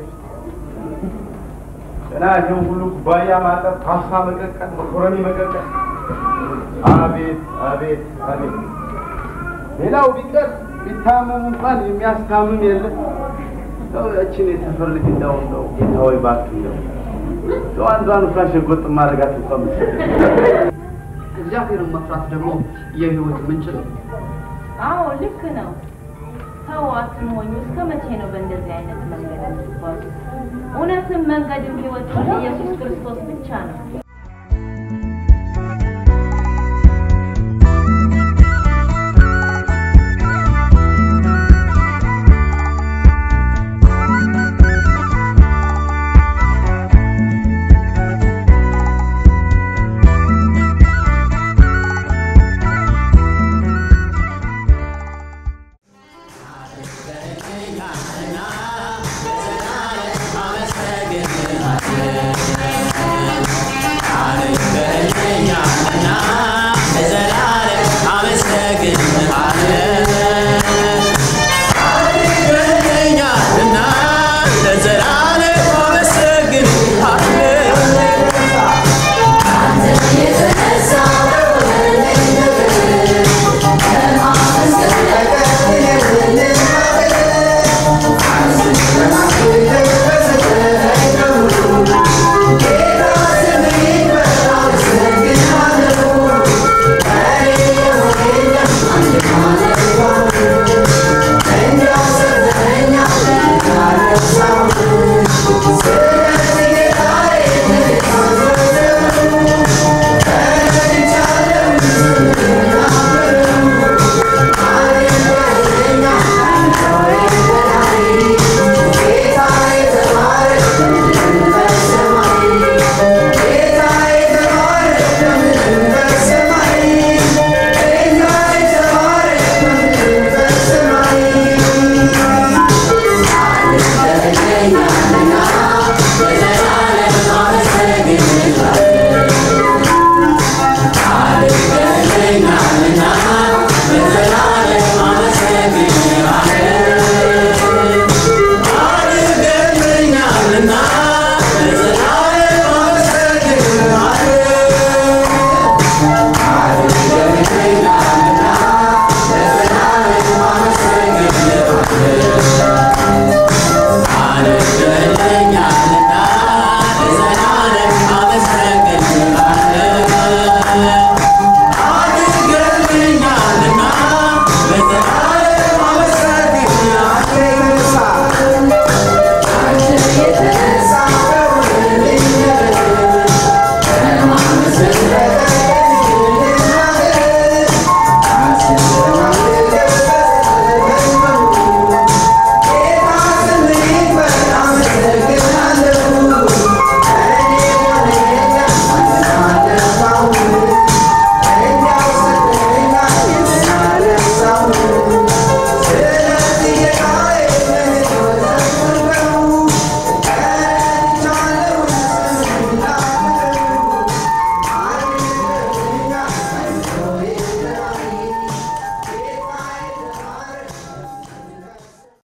ገና ይህም ሁሉ ኩባያ ማጠብ፣ ፓስታ መቀቀል፣ መኮረኒ መቀቀል። አቤት አቤት አቤት! ሌላው ቢቀር ቢታመም እንኳን የሚያስታምም የለም። ሰው ያችን የሰፈር ልጅ እንደው እንደው ጌታ ሆይ እባክህ እንደው እንደው አንዷን እንኳን ሸጎጥ ማድረጋት እንኳን መሰለኝ። እግዚአብሔርን መፍራት ደግሞ የህይወት ምንጭ ነው። አዎ ልክ ነው። ሰው አትሆኙ። እስከ መቼ ነው በእንደዚህ አይነት መንገድ የምትጓዙ? እውነትም መንገድም ህይወትም ኢየሱስ ክርስቶስ ብቻ ነው።